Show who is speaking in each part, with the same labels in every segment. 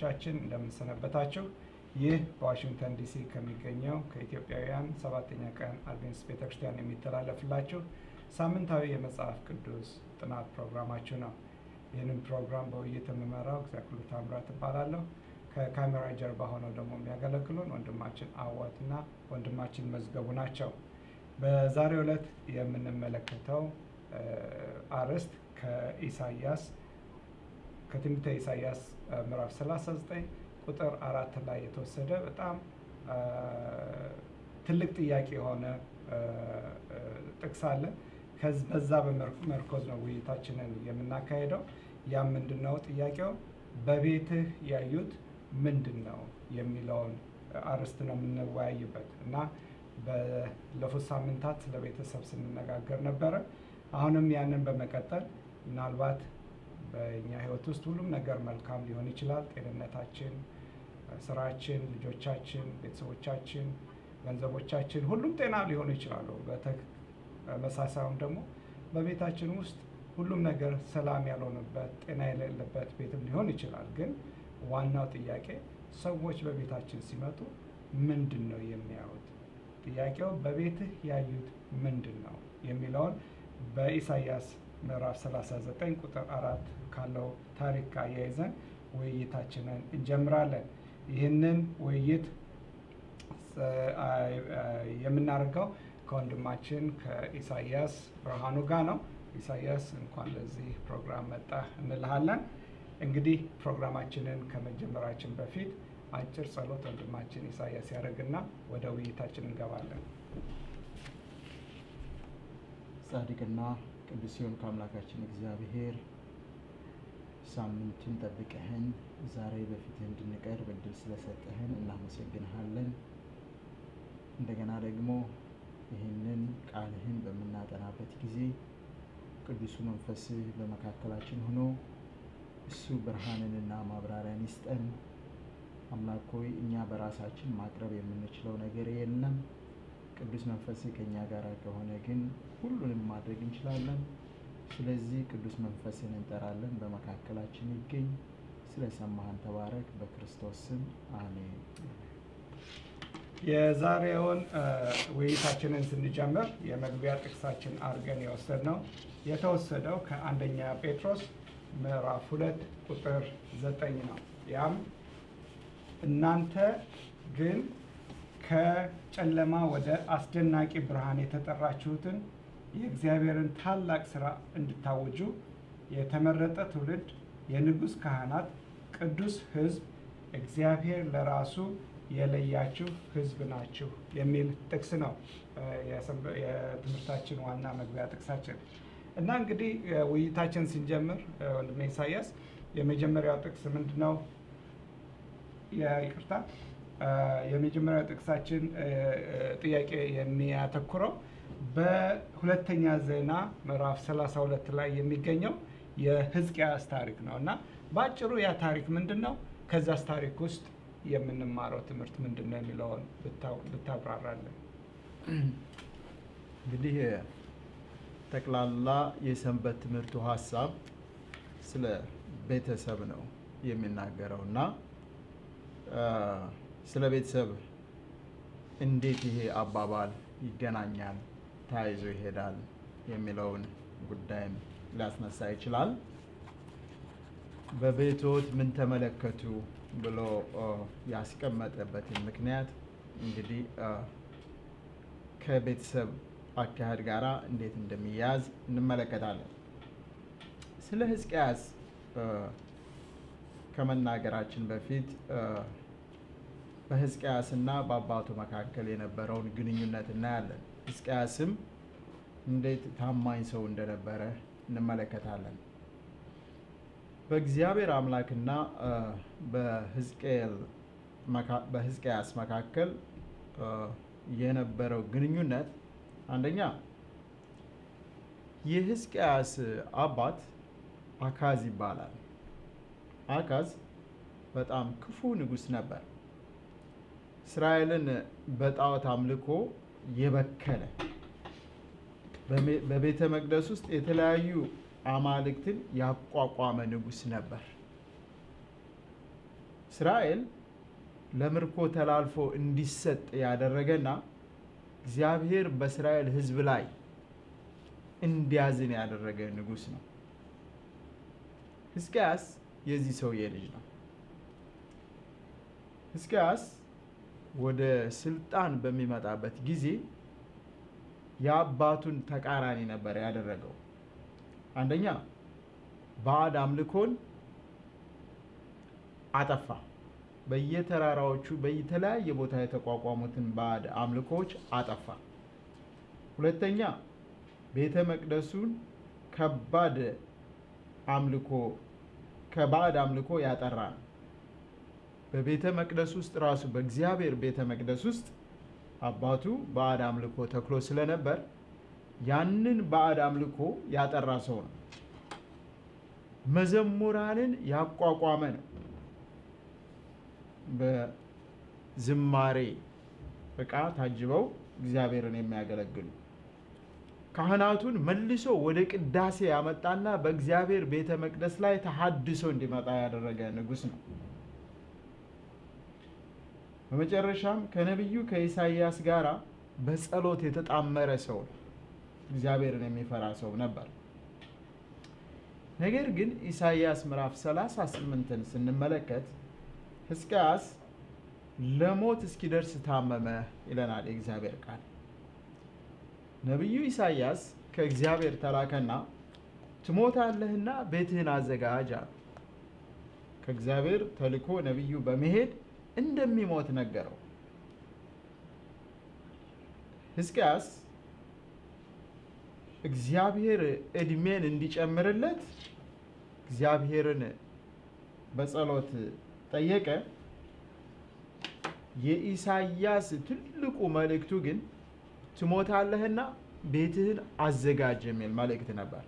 Speaker 1: ተመልካቾቻችን እንደምንሰነበታችሁ። ይህ በዋሽንግተን ዲሲ ከሚገኘው ከኢትዮጵያውያን ሰባተኛ ቀን አድቬንቲስት ቤተክርስቲያን የሚተላለፍላችሁ ሳምንታዊ የመጽሐፍ ቅዱስ ጥናት ፕሮግራማችሁ ነው። ይህንን ፕሮግራም በውይይት የምመራው እግዚአብሔር ታምራት እባላለሁ። ከካሜራ ጀርባ ሆነው ደግሞ የሚያገለግሉን ወንድማችን አዋትና ወንድማችን መዝገቡ ናቸው። በዛሬው ዕለት የምንመለከተው አርዕስት ከኢሳያስ ከትንቢተ ኢሳያስ ምዕራፍ 39 ቁጥር አራት ላይ የተወሰደ በጣም ትልቅ ጥያቄ የሆነ ጥቅስ አለ። በዛ በመርኮዝ ነው ውይይታችንን የምናካሄደው። ያም ምንድን ነው ጥያቄው? በቤትህ ያዩት ምንድን ነው የሚለውን አርዕስት ነው የምንወያይበት እና ባለፉት ሳምንታት ስለ ቤተሰብ ስንነጋገር ነበረ። አሁንም ያንን በመቀጠል ምናልባት በእኛ ሕይወት ውስጥ ሁሉም ነገር መልካም ሊሆን ይችላል። ጤንነታችን፣ ስራችን፣ ልጆቻችን፣ ቤተሰቦቻችን፣ ገንዘቦቻችን ሁሉም ጤና ሊሆኑ ይችላሉ። በተመሳሳዩም ደግሞ በቤታችን ውስጥ ሁሉም ነገር ሰላም ያልሆነበት ጤና የሌለበት ቤትም ሊሆን ይችላል። ግን ዋናው ጥያቄ ሰዎች በቤታችን ሲመጡ ምንድን ነው የሚያዩት? ጥያቄው በቤትህ ያዩት ምንድን ነው የሚለውን በኢሳያስ ምዕራፍ 39 ቁጥር አራት ካለው ታሪክ ጋር አያይዘን ውይይታችንን እንጀምራለን። ይህንን ውይይት የምናደርገው ከወንድማችን ከኢሳያስ ብርሃኑ ጋር ነው። ኢሳያስ እንኳን ለዚህ ፕሮግራም መጣ እንልሃለን። እንግዲህ ፕሮግራማችንን ከመጀመራችን በፊት አጭር ጸሎት ወንድማችን ኢሳያስ ያደርግና ወደ ውይይታችን እንገባለን።
Speaker 2: ጻድቅና ቅዱስ ሲሆን ከአምላካችን እግዚአብሔር ሳምንቱን ጠብቀህን ዛሬ በፊትህ እንድንቀርብ እድል ስለሰጠህን እናመሰግንሃለን። እንደገና ደግሞ ይህንን ቃልህን በምናጠናበት ጊዜ ቅዱሱ መንፈስህ በመካከላችን ሆኖ እሱ ብርሃንንና ማብራሪያን ይስጠን። አምላክ ሆይ እኛ በራሳችን ማቅረብ የምንችለው ነገር የለም። ቅዱስ መንፈስህ ከእኛ ጋር ከሆነ ግን ሁሉንም ማድረግ እንችላለን። ስለዚህ ቅዱስ መንፈስን እንጠራለን፣ በመካከላችን ይገኝ። ስለሰማህን ተባረክ። በክርስቶስ ስም አሜን።
Speaker 1: የዛሬውን ውይይታችንን ስንጀምር የመግቢያ ጥቅሳችን አድርገን የወሰድነው የተወሰደው ከአንደኛ ጴጥሮስ ምዕራፍ ሁለት ቁጥር ዘጠኝ ነው። ያም እናንተ ግን ከጨለማ ወደ አስደናቂ ብርሃን የተጠራችሁትን የእግዚአብሔርን ታላቅ ስራ እንድታወጁ የተመረጠ ትውልድ፣ የንጉሥ ካህናት፣ ቅዱስ ሕዝብ፣ እግዚአብሔር ለራሱ የለያችሁ ሕዝብ ናችሁ የሚል ጥቅስ ነው የትምህርታችን ዋና መግቢያ ጥቅሳችን እና እንግዲህ ውይይታችን ስንጀምር ወንድሜ ኢሳያስ የመጀመሪያው ጥቅስ ምንድን ነው? ይቅርታ የመጀመሪያው ጥቅሳችን ጥያቄ የሚያተኩረው በሁለተኛ ዜና ምዕራፍ 32 ላይ የሚገኘው የሕዝቅያስ ታሪክ ነው እና በአጭሩ ያ ታሪክ ምንድን ነው? ከዛስ ታሪክ ውስጥ የምንማረው ትምህርት ምንድን ነው የሚለውን ብታብራራለን።
Speaker 2: እንግዲህ ጠቅላላ የሰንበት ትምህርቱ ሀሳብ ስለ ቤተሰብ ነው የሚናገረው እና ስለ ቤተሰብ እንዴት ይሄ አባባል ይገናኛል፣ ተያይዞ ይሄዳል የሚለውን ጉዳይም ሊያስነሳ ይችላል። በቤቶት ምን ተመለከቱ ብሎ ያስቀመጠበትን ምክንያት እንግዲህ ከቤተሰብ አካሄድ ጋር እንዴት እንደሚያያዝ እንመለከታለን። ስለ ሕዝቅያስ ከመናገራችን በፊት በሕዝቅያስና በአባቱ መካከል የነበረውን ግንኙነት እናያለን። ሕዝቅያስም እንዴት ታማኝ ሰው እንደነበረ እንመለከታለን። በእግዚአብሔር አምላክና በሕዝቅያስ መካከል የነበረው ግንኙነት አንደኛ የሕዝቅያስ አባት አካዝ ይባላል። አካዝ በጣም ክፉ ንጉሥ ነበር። እስራኤልን በጣዖት አምልኮ የበከለ በቤተ መቅደስ ውስጥ የተለያዩ አማልክትን ያቋቋመ ንጉሥ ነበር። እስራኤል ለምርኮ ተላልፎ እንዲሰጥ ያደረገና እግዚአብሔር በእስራኤል ሕዝብ ላይ እንዲያዝን ያደረገ ንጉሥ ነው። ሕዝቅያስ የዚህ ሰውዬ ልጅ ነው። ሕዝቅያስ ወደ ስልጣን በሚመጣበት ጊዜ የአባቱን ተቃራኒ ነበር ያደረገው። አንደኛ ባዕድ አምልኮን አጠፋ። በየተራራዎቹ በየተለያየ ቦታ የተቋቋሙትን ባዕድ አምልኮዎች አጠፋ። ሁለተኛ ቤተ መቅደሱን ከባድ አምልኮ ከባዕድ አምልኮ ያጠራ ነው። በቤተ መቅደስ ውስጥ ራሱ በእግዚአብሔር ቤተ መቅደስ ውስጥ አባቱ ባዕድ አምልኮ ተክሎ ስለነበር ያንን ባዕድ አምልኮ ያጠራ ሰው ነው። መዘሙራንን ያቋቋመ ነው። በዝማሬ ዕቃ ታጅበው እግዚአብሔርን የሚያገለግሉ ካህናቱን መልሶ ወደ ቅዳሴ ያመጣና በእግዚአብሔር ቤተ መቅደስ ላይ ተሐድሶ እንዲመጣ ያደረገ ንጉሥ ነው። በመጨረሻም ከነቢዩ ከኢሳይያስ ጋር በጸሎት የተጣመረ ሰው ነው። እግዚአብሔርን የሚፈራ ሰው ነበር። ነገር ግን ኢሳይያስ ምዕራፍ 38ን ስንመለከት ሕዝቅያስ ለሞት እስኪደርስ ታመመ ይለናል የእግዚአብሔር ቃል። ነቢዩ ኢሳይያስ ከእግዚአብሔር ተላከና ትሞታለህና ቤትህን አዘጋጅ አለ። ከእግዚአብሔር ተልኮ ነቢዩ በመሄድ እንደሚሞት ነገረው። ሕዝቅያስ እግዚአብሔር ዕድሜን እንዲጨምርለት እግዚአብሔርን በጸሎት ጠየቀ። የኢሳይያስ ትልቁ መልእክቱ ግን ትሞታለህና ቤትህን አዘጋጅ የሚል መልእክት ነበር።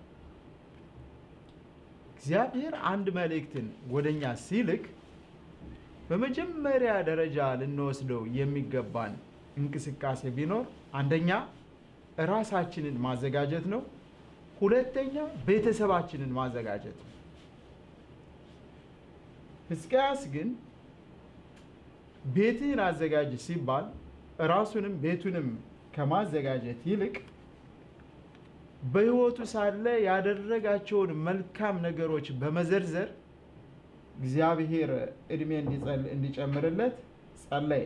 Speaker 2: እግዚአብሔር አንድ መልእክትን ወደኛ ሲልክ በመጀመሪያ ደረጃ ልንወስደው የሚገባን እንቅስቃሴ ቢኖር አንደኛ ራሳችንን ማዘጋጀት ነው። ሁለተኛ ቤተሰባችንን ማዘጋጀት ነው። ሕዝቅያስ ግን ቤትህን አዘጋጅ ሲባል ራሱንም ቤቱንም ከማዘጋጀት ይልቅ በሕይወቱ ሳለ ያደረጋቸውን መልካም ነገሮች በመዘርዘር እግዚአብሔር ዕድሜ እንዲጨምርለት ጸለየ።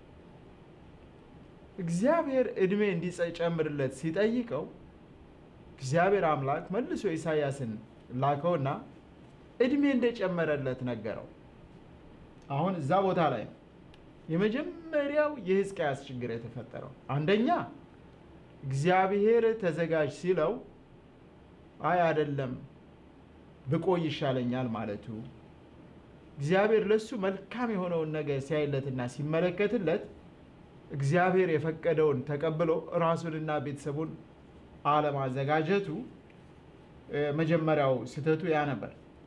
Speaker 2: እግዚአብሔር ዕድሜ እንዲጨምርለት ሲጠይቀው እግዚአብሔር አምላክ መልሶ ኢሳይያስን ላከውና ዕድሜ እንደጨመረለት ነገረው። አሁን እዛ ቦታ ላይ ነው የመጀመሪያው የሕዝቅያስ ችግር የተፈጠረው። አንደኛ እግዚአብሔር ተዘጋጅ ሲለው አይ አይደለም ብቆይ ይሻለኛል ማለቱ፣ እግዚአብሔር ለሱ መልካም የሆነውን ነገር ሲያይለትና ሲመለከትለት እግዚአብሔር የፈቀደውን ተቀብሎ ራሱንና ቤተሰቡን አለማዘጋጀቱ መጀመሪያው ስህተቱ ያ ነበር።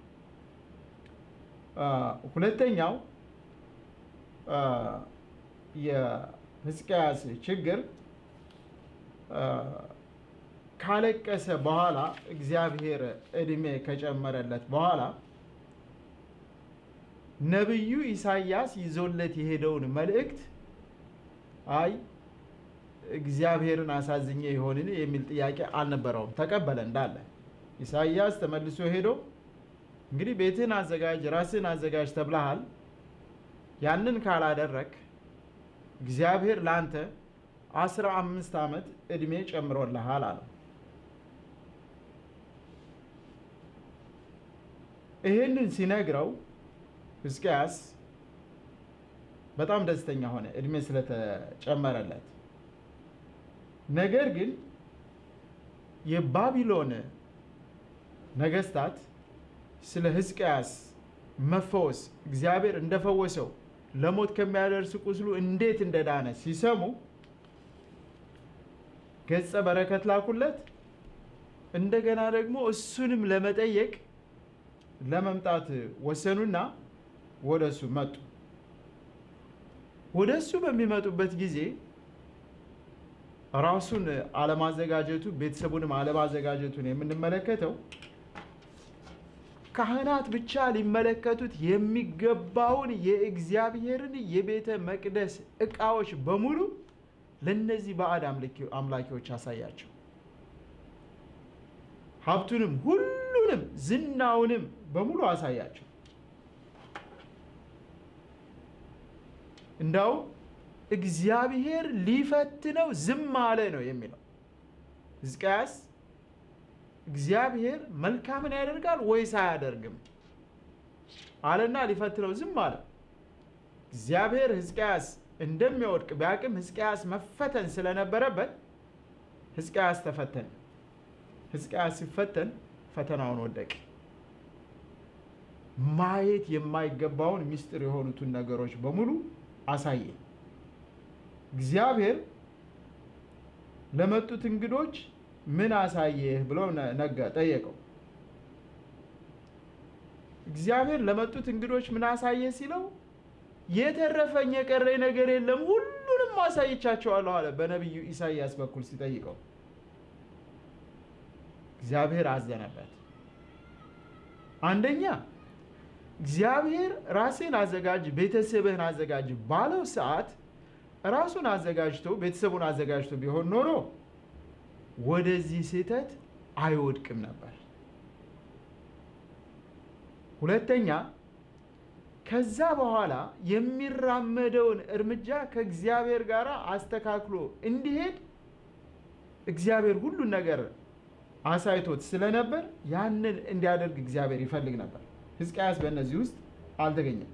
Speaker 2: ሁለተኛው የሕዝቅያስ ችግር ካለቀሰ በኋላ እግዚአብሔር ዕድሜ ከጨመረለት በኋላ ነቢዩ ኢሳይያስ ይዞለት የሄደውን መልእክት አይ እግዚአብሔርን አሳዝኜ ይሆንን የሚል ጥያቄ አልነበረውም። ተቀበለ እንዳለ። ኢሳይያስ ተመልሶ ሄዶ እንግዲህ ቤትህን አዘጋጅ፣ ራስህን አዘጋጅ ተብለሃል። ያንን ካላደረግ እግዚአብሔር ለአንተ አስራ አምስት ዓመት ዕድሜ ጨምሮልሃል አለው። ይህንን ሲነግረው ሕዝቅያስ በጣም ደስተኛ ሆነ ዕድሜ ስለተጨመረለት። ነገር ግን የባቢሎን ነገስታት ስለ ሕዝቅያስ መፈወስ እግዚአብሔር እንደፈወሰው ለሞት ከሚያደርስ ቁስሉ እንዴት እንደዳነ ሲሰሙ ገጸ በረከት ላኩለት። እንደገና ደግሞ እሱንም ለመጠየቅ ለመምጣት ወሰኑና ወደ እሱ መጡ። ወደ እሱ በሚመጡበት ጊዜ ራሱን አለማዘጋጀቱ ቤተሰቡንም አለማዘጋጀቱን የምንመለከተው ካህናት ብቻ ሊመለከቱት የሚገባውን የእግዚአብሔርን የቤተ መቅደስ ዕቃዎች በሙሉ ለእነዚህ ባዕድ አምላኪዎች አሳያቸው። ሀብቱንም ሁሉንም ዝናውንም በሙሉ አሳያቸው። እንዳው እግዚአብሔር ሊፈትነው ዝም አለ ነው የሚለው ሕዝቅያስ እግዚአብሔር መልካምን ያደርጋል ወይስ አያደርግም አለና ሊፈትነው ዝም አለ። እግዚአብሔር ሕዝቅያስ እንደሚወድቅ ቢያቅም ሕዝቅያስ መፈተን ስለነበረበት ሕዝቅያስ ተፈተነ። ሕዝቅያስ ሲፈተን ፈተናውን ወደቀ። ማየት የማይገባውን ምስጢር የሆኑትን ነገሮች በሙሉ አሳየ። እግዚአብሔር ለመጡት እንግዶች ምን አሳየህ ብሎ ነገ ጠየቀው። እግዚአብሔር ለመጡት እንግዶች ምን አሳየህ ሲለው የተረፈኝ የቀረኝ ነገር የለም ሁሉንም አሳይቻቸዋለሁ አለ። በነቢዩ ኢሳይያስ በኩል ሲጠይቀው እግዚአብሔር አዘነበት። አንደኛ እግዚአብሔር ራስን አዘጋጅ፣ ቤተሰብህን አዘጋጅ ባለው ሰዓት ራሱን አዘጋጅቶ ቤተሰቡን አዘጋጅቶ ቢሆን ኖሮ ወደዚህ ስህተት አይወድቅም ነበር። ሁለተኛ ከዛ በኋላ የሚራመደውን እርምጃ ከእግዚአብሔር ጋር አስተካክሎ እንዲሄድ እግዚአብሔር ሁሉን ነገር አሳይቶት ስለነበር ያንን እንዲያደርግ እግዚአብሔር ይፈልግ ነበር። ሕዝቅያስ በእነዚህ ውስጥ አልተገኘም።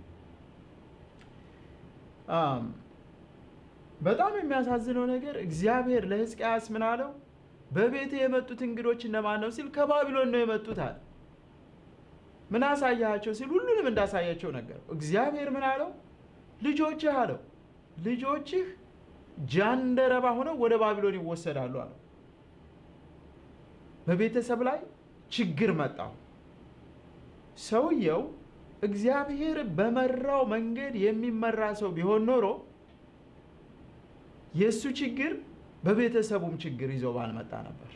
Speaker 2: በጣም የሚያሳዝነው ነገር እግዚአብሔር ለሕዝቅያስ ምን አለው? በቤት የመጡት እንግዶች እነማን ነው ሲል ከባቢሎን ነው የመጡት አለ። ምን አሳያቸው ሲል ሁሉንም እንዳሳያቸው ነገረው። እግዚአብሔር ምን አለው? ልጆችህ አለው ልጆችህ ጃንደረባ ሆነው ወደ ባቢሎን ይወሰዳሉ አለው። በቤተሰብ ላይ ችግር መጣው። ሰውየው እግዚአብሔር በመራው መንገድ የሚመራ ሰው ቢሆን ኖሮ የእሱ ችግር በቤተሰቡም ችግር ይዞ ባልመጣ ነበር።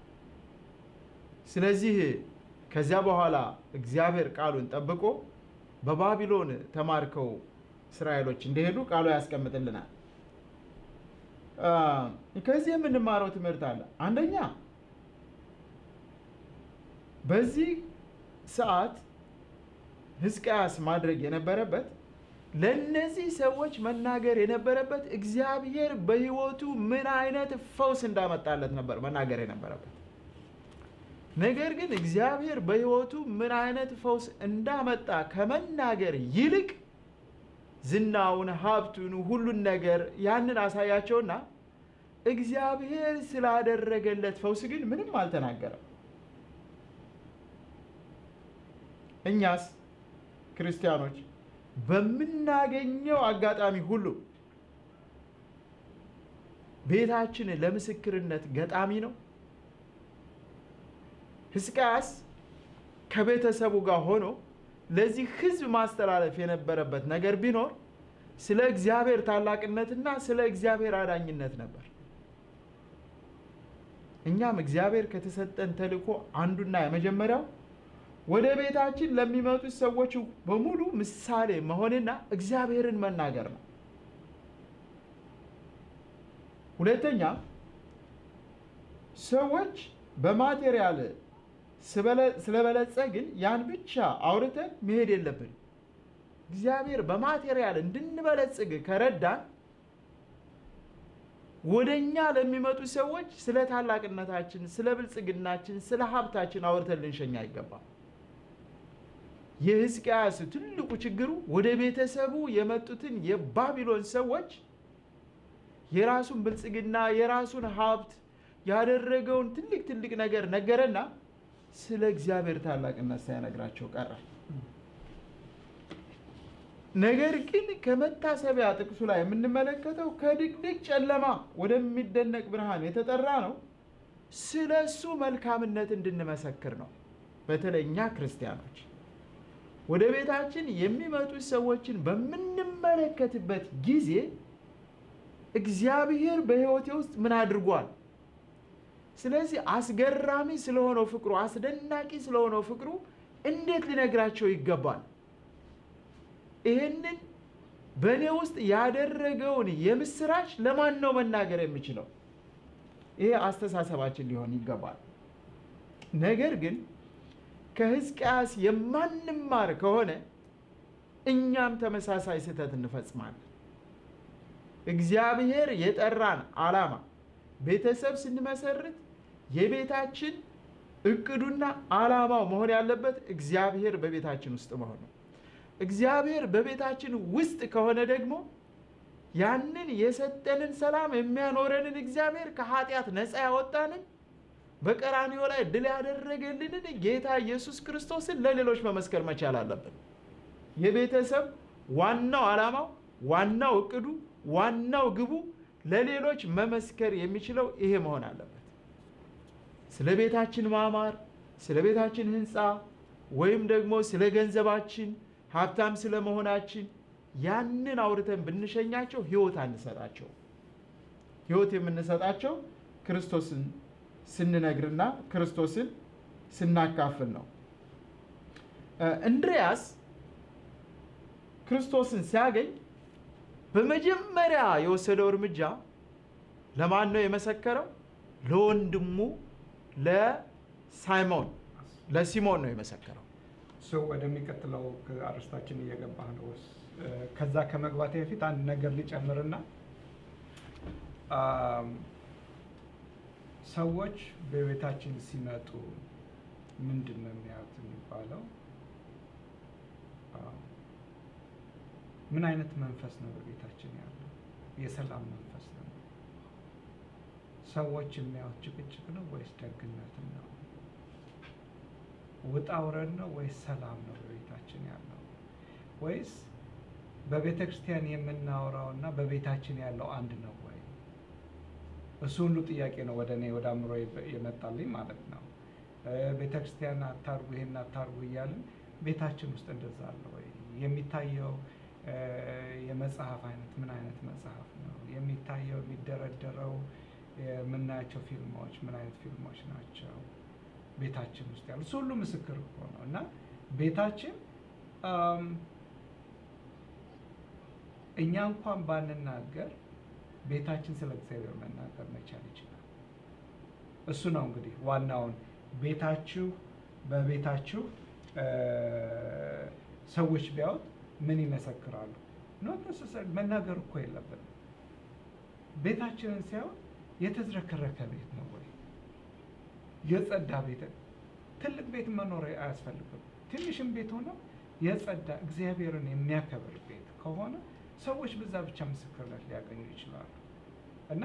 Speaker 2: ስለዚህ ከዚያ በኋላ እግዚአብሔር ቃሉን ጠብቆ በባቢሎን ተማርከው እስራኤሎች እንደሄዱ ቃሉ ያስቀምጥልናል። ከዚህ የምንማረው ትምህርት አለ። አንደኛ በዚህ ሰዓት ሕዝቅያስ ማድረግ የነበረበት ለእነዚህ ሰዎች መናገር የነበረበት እግዚአብሔር በሕይወቱ ምን አይነት ፈውስ እንዳመጣለት ነበር መናገር የነበረበት። ነገር ግን እግዚአብሔር በሕይወቱ ምን አይነት ፈውስ እንዳመጣ ከመናገር ይልቅ ዝናውን፣ ሀብቱን፣ ሁሉን ነገር ያንን አሳያቸውና እግዚአብሔር ስላደረገለት ፈውስ ግን ምንም አልተናገረም። እኛስ ክርስቲያኖች በምናገኘው አጋጣሚ ሁሉ ቤታችን ለምስክርነት ገጣሚ ነው። ሕዝቅያስ ከቤተሰቡ ጋር ሆኖ ለዚህ ሕዝብ ማስተላለፍ የነበረበት ነገር ቢኖር ስለ እግዚአብሔር ታላቅነትና ስለ እግዚአብሔር አዳኝነት ነበር። እኛም እግዚአብሔር ከተሰጠን ተልእኮ አንዱና የመጀመሪያው ወደ ቤታችን ለሚመጡት ሰዎች በሙሉ ምሳሌ መሆንና እግዚአብሔርን መናገር ነው። ሁለተኛ ሰዎች በማቴሪያል ስለበለጸግን ያን ብቻ አውርተን መሄድ የለብን። እግዚአብሔር በማቴሪያል እንድንበለጽግ ከረዳን ወደ እኛ ለሚመጡ ሰዎች ስለ ታላቅነታችን፣ ስለ ብልጽግናችን፣ ስለ ሀብታችን አውርተን ልንሸኛ አይገባም። የሕዝቅያስ ትልቁ ችግሩ ወደ ቤተሰቡ የመጡትን የባቢሎን ሰዎች የራሱን ብልጽግና የራሱን ሀብት ያደረገውን ትልቅ ትልቅ ነገር ነገረና ስለ እግዚአብሔር ታላቅነት ሳይነግራቸው ቀረ። ነገር ግን ከመታሰቢያ ጥቅሱ ላይ የምንመለከተው ከድቅድቅ ጨለማ ወደሚደነቅ ብርሃን የተጠራ ነው። ስለ እሱ መልካምነት እንድንመሰክር ነው። በተለይ እኛ ክርስቲያኖች ወደ ቤታችን የሚመጡ ሰዎችን በምንመለከትበት ጊዜ እግዚአብሔር በሕይወቴ ውስጥ ምን አድርጓል? ስለዚህ አስገራሚ ስለሆነው ፍቅሩ፣ አስደናቂ ስለሆነው ፍቅሩ እንዴት ሊነግራቸው ይገባል? ይህንን በእኔ ውስጥ ያደረገውን የምስራች ለማን ነው መናገር የምችለው? ይሄ አስተሳሰባችን ሊሆን ይገባል። ነገር ግን ከሕዝቅያስ የማንማር ከሆነ እኛም ተመሳሳይ ስህተት እንፈጽማለን። እግዚአብሔር የጠራን ዓላማ ቤተሰብ ስንመሰርት የቤታችን እቅዱና ዓላማው መሆን ያለበት እግዚአብሔር በቤታችን ውስጥ መሆን ነው። እግዚአብሔር በቤታችን ውስጥ ከሆነ ደግሞ ያንን የሰጠንን ሰላም የሚያኖረንን እግዚአብሔር ከኃጢአት ነፃ ያወጣንን በቀራንዮ ላይ ድል ያደረገልንን ጌታ ኢየሱስ ክርስቶስን ለሌሎች መመስከር መቻል አለብን። የቤተሰብ ዋናው ዓላማው፣ ዋናው እቅዱ፣ ዋናው ግቡ ለሌሎች መመስከር የሚችለው ይሄ መሆን አለበት። ስለ ቤታችን ማማር፣ ስለ ቤታችን ህንፃ ወይም ደግሞ ስለ ገንዘባችን ሀብታም ስለ መሆናችን ያንን አውርተን ብንሸኛቸው ህይወት አንሰጣቸው። ህይወት የምንሰጣቸው ክርስቶስን ስንነግርና ክርስቶስን ስናካፍል ነው። እንድሪያስ ክርስቶስን ሲያገኝ በመጀመሪያ የወሰደው እርምጃ ለማን ነው የመሰከረው? ለወንድሙ ለሳይሞን ለሲሞን ነው የመሰከረው።
Speaker 1: እሱ ወደሚቀጥለው አርስታችን እየገባህ ነው። ከዛ ከመግባቴ በፊት አንድ ነገር ሊጨምርና ሰዎች በቤታችን ሲመጡ ምንድን ነው የሚያዩት የሚባለው ምን አይነት መንፈስ ነው በቤታችን ያለው? የሰላም መንፈስ ነው። ሰዎች የሚያዩት ጭቅጭቅ ነው ወይስ ደግነትን ነው? ውጣ ውረድ ነው ወይስ ሰላም ነው በቤታችን ያለው? ወይስ በቤተ ክርስቲያን የምናወራው እና በቤታችን ያለው አንድ ነው ወይ? እሱ ሁሉ ጥያቄ ነው ወደ እኔ ወደ አእምሮ የመጣልኝ ማለት ነው። ቤተ ክርስቲያን አታርጉ፣ ይሄን አታርጉ እያልን ቤታችን ውስጥ እንደዛ አለ ወይ? የሚታየው የመጽሐፍ አይነት ምን አይነት መጽሐፍ ነው የሚታየው? የሚደረደረው የምናያቸው ፊልሞች ምን አይነት ፊልሞች ናቸው ቤታችን ውስጥ ያሉ? እሱ ሁሉ ምስክር እኮ ነው። እና ቤታችን እኛ እንኳን ባንናገር ቤታችን ስለ እግዚአብሔር መናገር መቻል ይችላል። እሱ ነው እንግዲህ ዋናውን ቤታችሁ በቤታችሁ ሰዎች ቢያዩት ምን ይመሰክራሉ? ኖት ነሰሰሪ መናገር እኮ የለብንም። ቤታችንን ሲያዩት የተዝረከረከ ቤት ነው ወይ የጸዳ ቤት? ትልቅ ቤት መኖር አያስፈልግም። ትንሽም ቤት ሆነ የጸዳ እግዚአብሔርን የሚያከብር ቤት ከሆነ ሰዎች በዛ ብቻ ምስክርነት ሊያገኙ ይችላሉ። እና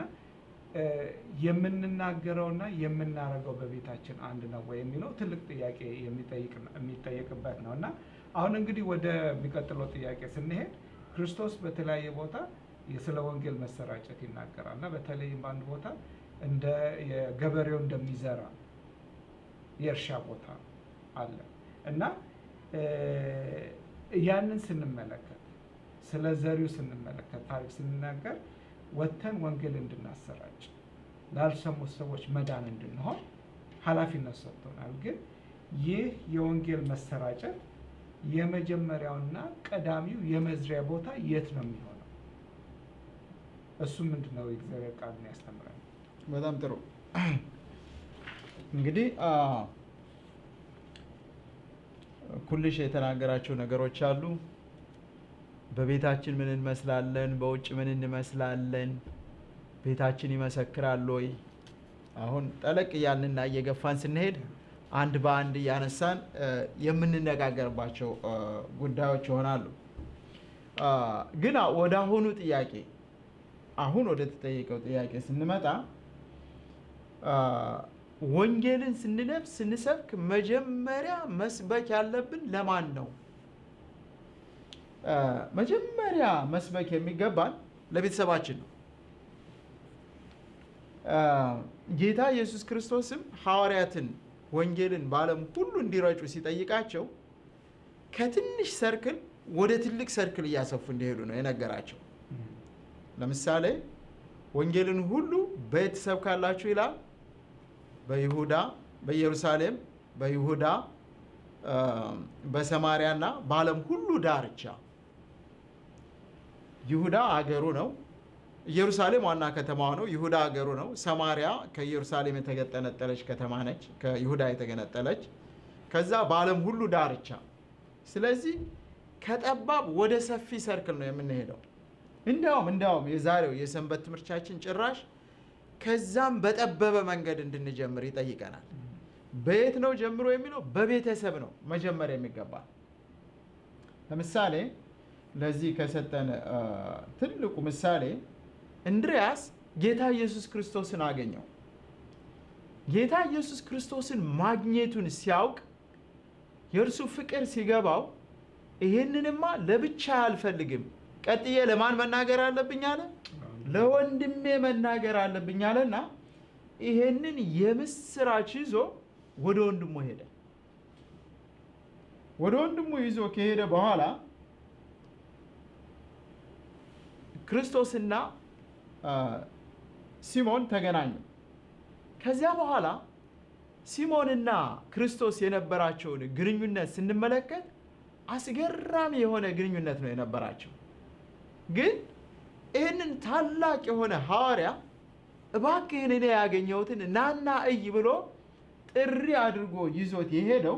Speaker 1: የምንናገረውና የምናደርገው በቤታችን አንድ ነው ወይ የሚለው ትልቅ ጥያቄ የሚጠይቅበት ነው እና አሁን እንግዲህ ወደሚቀጥለው ጥያቄ ስንሄድ ክርስቶስ በተለያየ ቦታ ስለ ወንጌል መሰራጨት ይናገራል እና በተለይም በአንድ ቦታ እንደ ገበሬው እንደሚዘራ የእርሻ ቦታ አለ እና ያንን ስንመለከት ስለ ዘሪው ስንመለከት ታሪክ ስንናገር ወጥተን ወንጌል እንድናሰራጭ ላልሰሙት ሰዎች መዳን እንድንሆን ኃላፊነት ሰጥቶናል። ግን ይህ የወንጌል መሰራጨት የመጀመሪያውና ቀዳሚው የመዝሪያ ቦታ የት ነው የሚሆነው? እሱ ምንድን ነው? የእግዚአብሔር ቃል የሚያስተምረን።
Speaker 2: በጣም ጥሩ። እንግዲህ ኩልሽ የተናገራቸው ነገሮች አሉ። በቤታችን ምን እንመስላለን? በውጭ ምን እንመስላለን? ቤታችን ይመሰክራል ወይ? አሁን ጠለቅ እያልንና እየገፋን ስንሄድ አንድ በአንድ እያነሳን የምንነጋገርባቸው ጉዳዮች ይሆናሉ። ግን ወደ አሁኑ ጥያቄ አሁን ወደ ተጠየቀው ጥያቄ ስንመጣ ወንጌልን ስንነብስ ስንሰብክ መጀመሪያ መስበክ ያለብን ለማን ነው? መጀመሪያ መስበክ የሚገባን ለቤተሰባችን ነው። ጌታ ኢየሱስ ክርስቶስም ሐዋርያትን ወንጌልን በዓለም ሁሉ እንዲረጩ ሲጠይቃቸው ከትንሽ ሰርክል ወደ ትልቅ ሰርክል እያሰፉ እንዲሄዱ ነው የነገራቸው። ለምሳሌ ወንጌልን ሁሉ በየት ትሰብካላችሁ ይላል። በይሁዳ፣ በኢየሩሳሌም፣ በይሁዳ፣ በሰማሪያና በዓለም ሁሉ ዳርቻ ይሁዳ አገሩ ነው። ኢየሩሳሌም ዋና ከተማዋ ነው። ይሁዳ አገሩ ነው። ሰማሪያ ከኢየሩሳሌም የተገነጠለች ከተማ ነች፣ ከይሁዳ የተገነጠለች ከዛ በዓለም ሁሉ ዳርቻ። ስለዚህ ከጠባብ ወደ ሰፊ ሰርክል ነው የምንሄደው። እንዲያውም እንዲያውም የዛሬው የሰንበት ትምህርታችን ጭራሽ ከዛም በጠበበ መንገድ እንድንጀምር ይጠይቀናል። በየት ነው ጀምሮ የሚለው በቤተሰብ ነው መጀመር የሚገባ። ለምሳሌ ለዚህ ከሰጠን ትልቁ ምሳሌ እንድሪያስ ጌታ ኢየሱስ ክርስቶስን አገኘው። ጌታ ኢየሱስ ክርስቶስን ማግኘቱን ሲያውቅ የእርሱ ፍቅር ሲገባው ይህንንማ ለብቻ አልፈልግም፣ ቀጥዬ ለማን መናገር አለብኝ አለ? ለወንድሜ መናገር አለብኝ አለና ይሄንን የምስራች ይዞ ወደ ወንድሙ ሄደ። ወደ ወንድሙ ይዞ ከሄደ በኋላ ክርስቶስና ሲሞን ተገናኙ። ከዚያ በኋላ ሲሞንና ክርስቶስ የነበራቸውን ግንኙነት ስንመለከት አስገራሚ የሆነ ግንኙነት ነው የነበራቸው። ግን ይህንን ታላቅ የሆነ ሐዋርያ እባክህን እኔ ያገኘሁትን ናና እይ ብሎ ጥሪ አድርጎ ይዞት የሄደው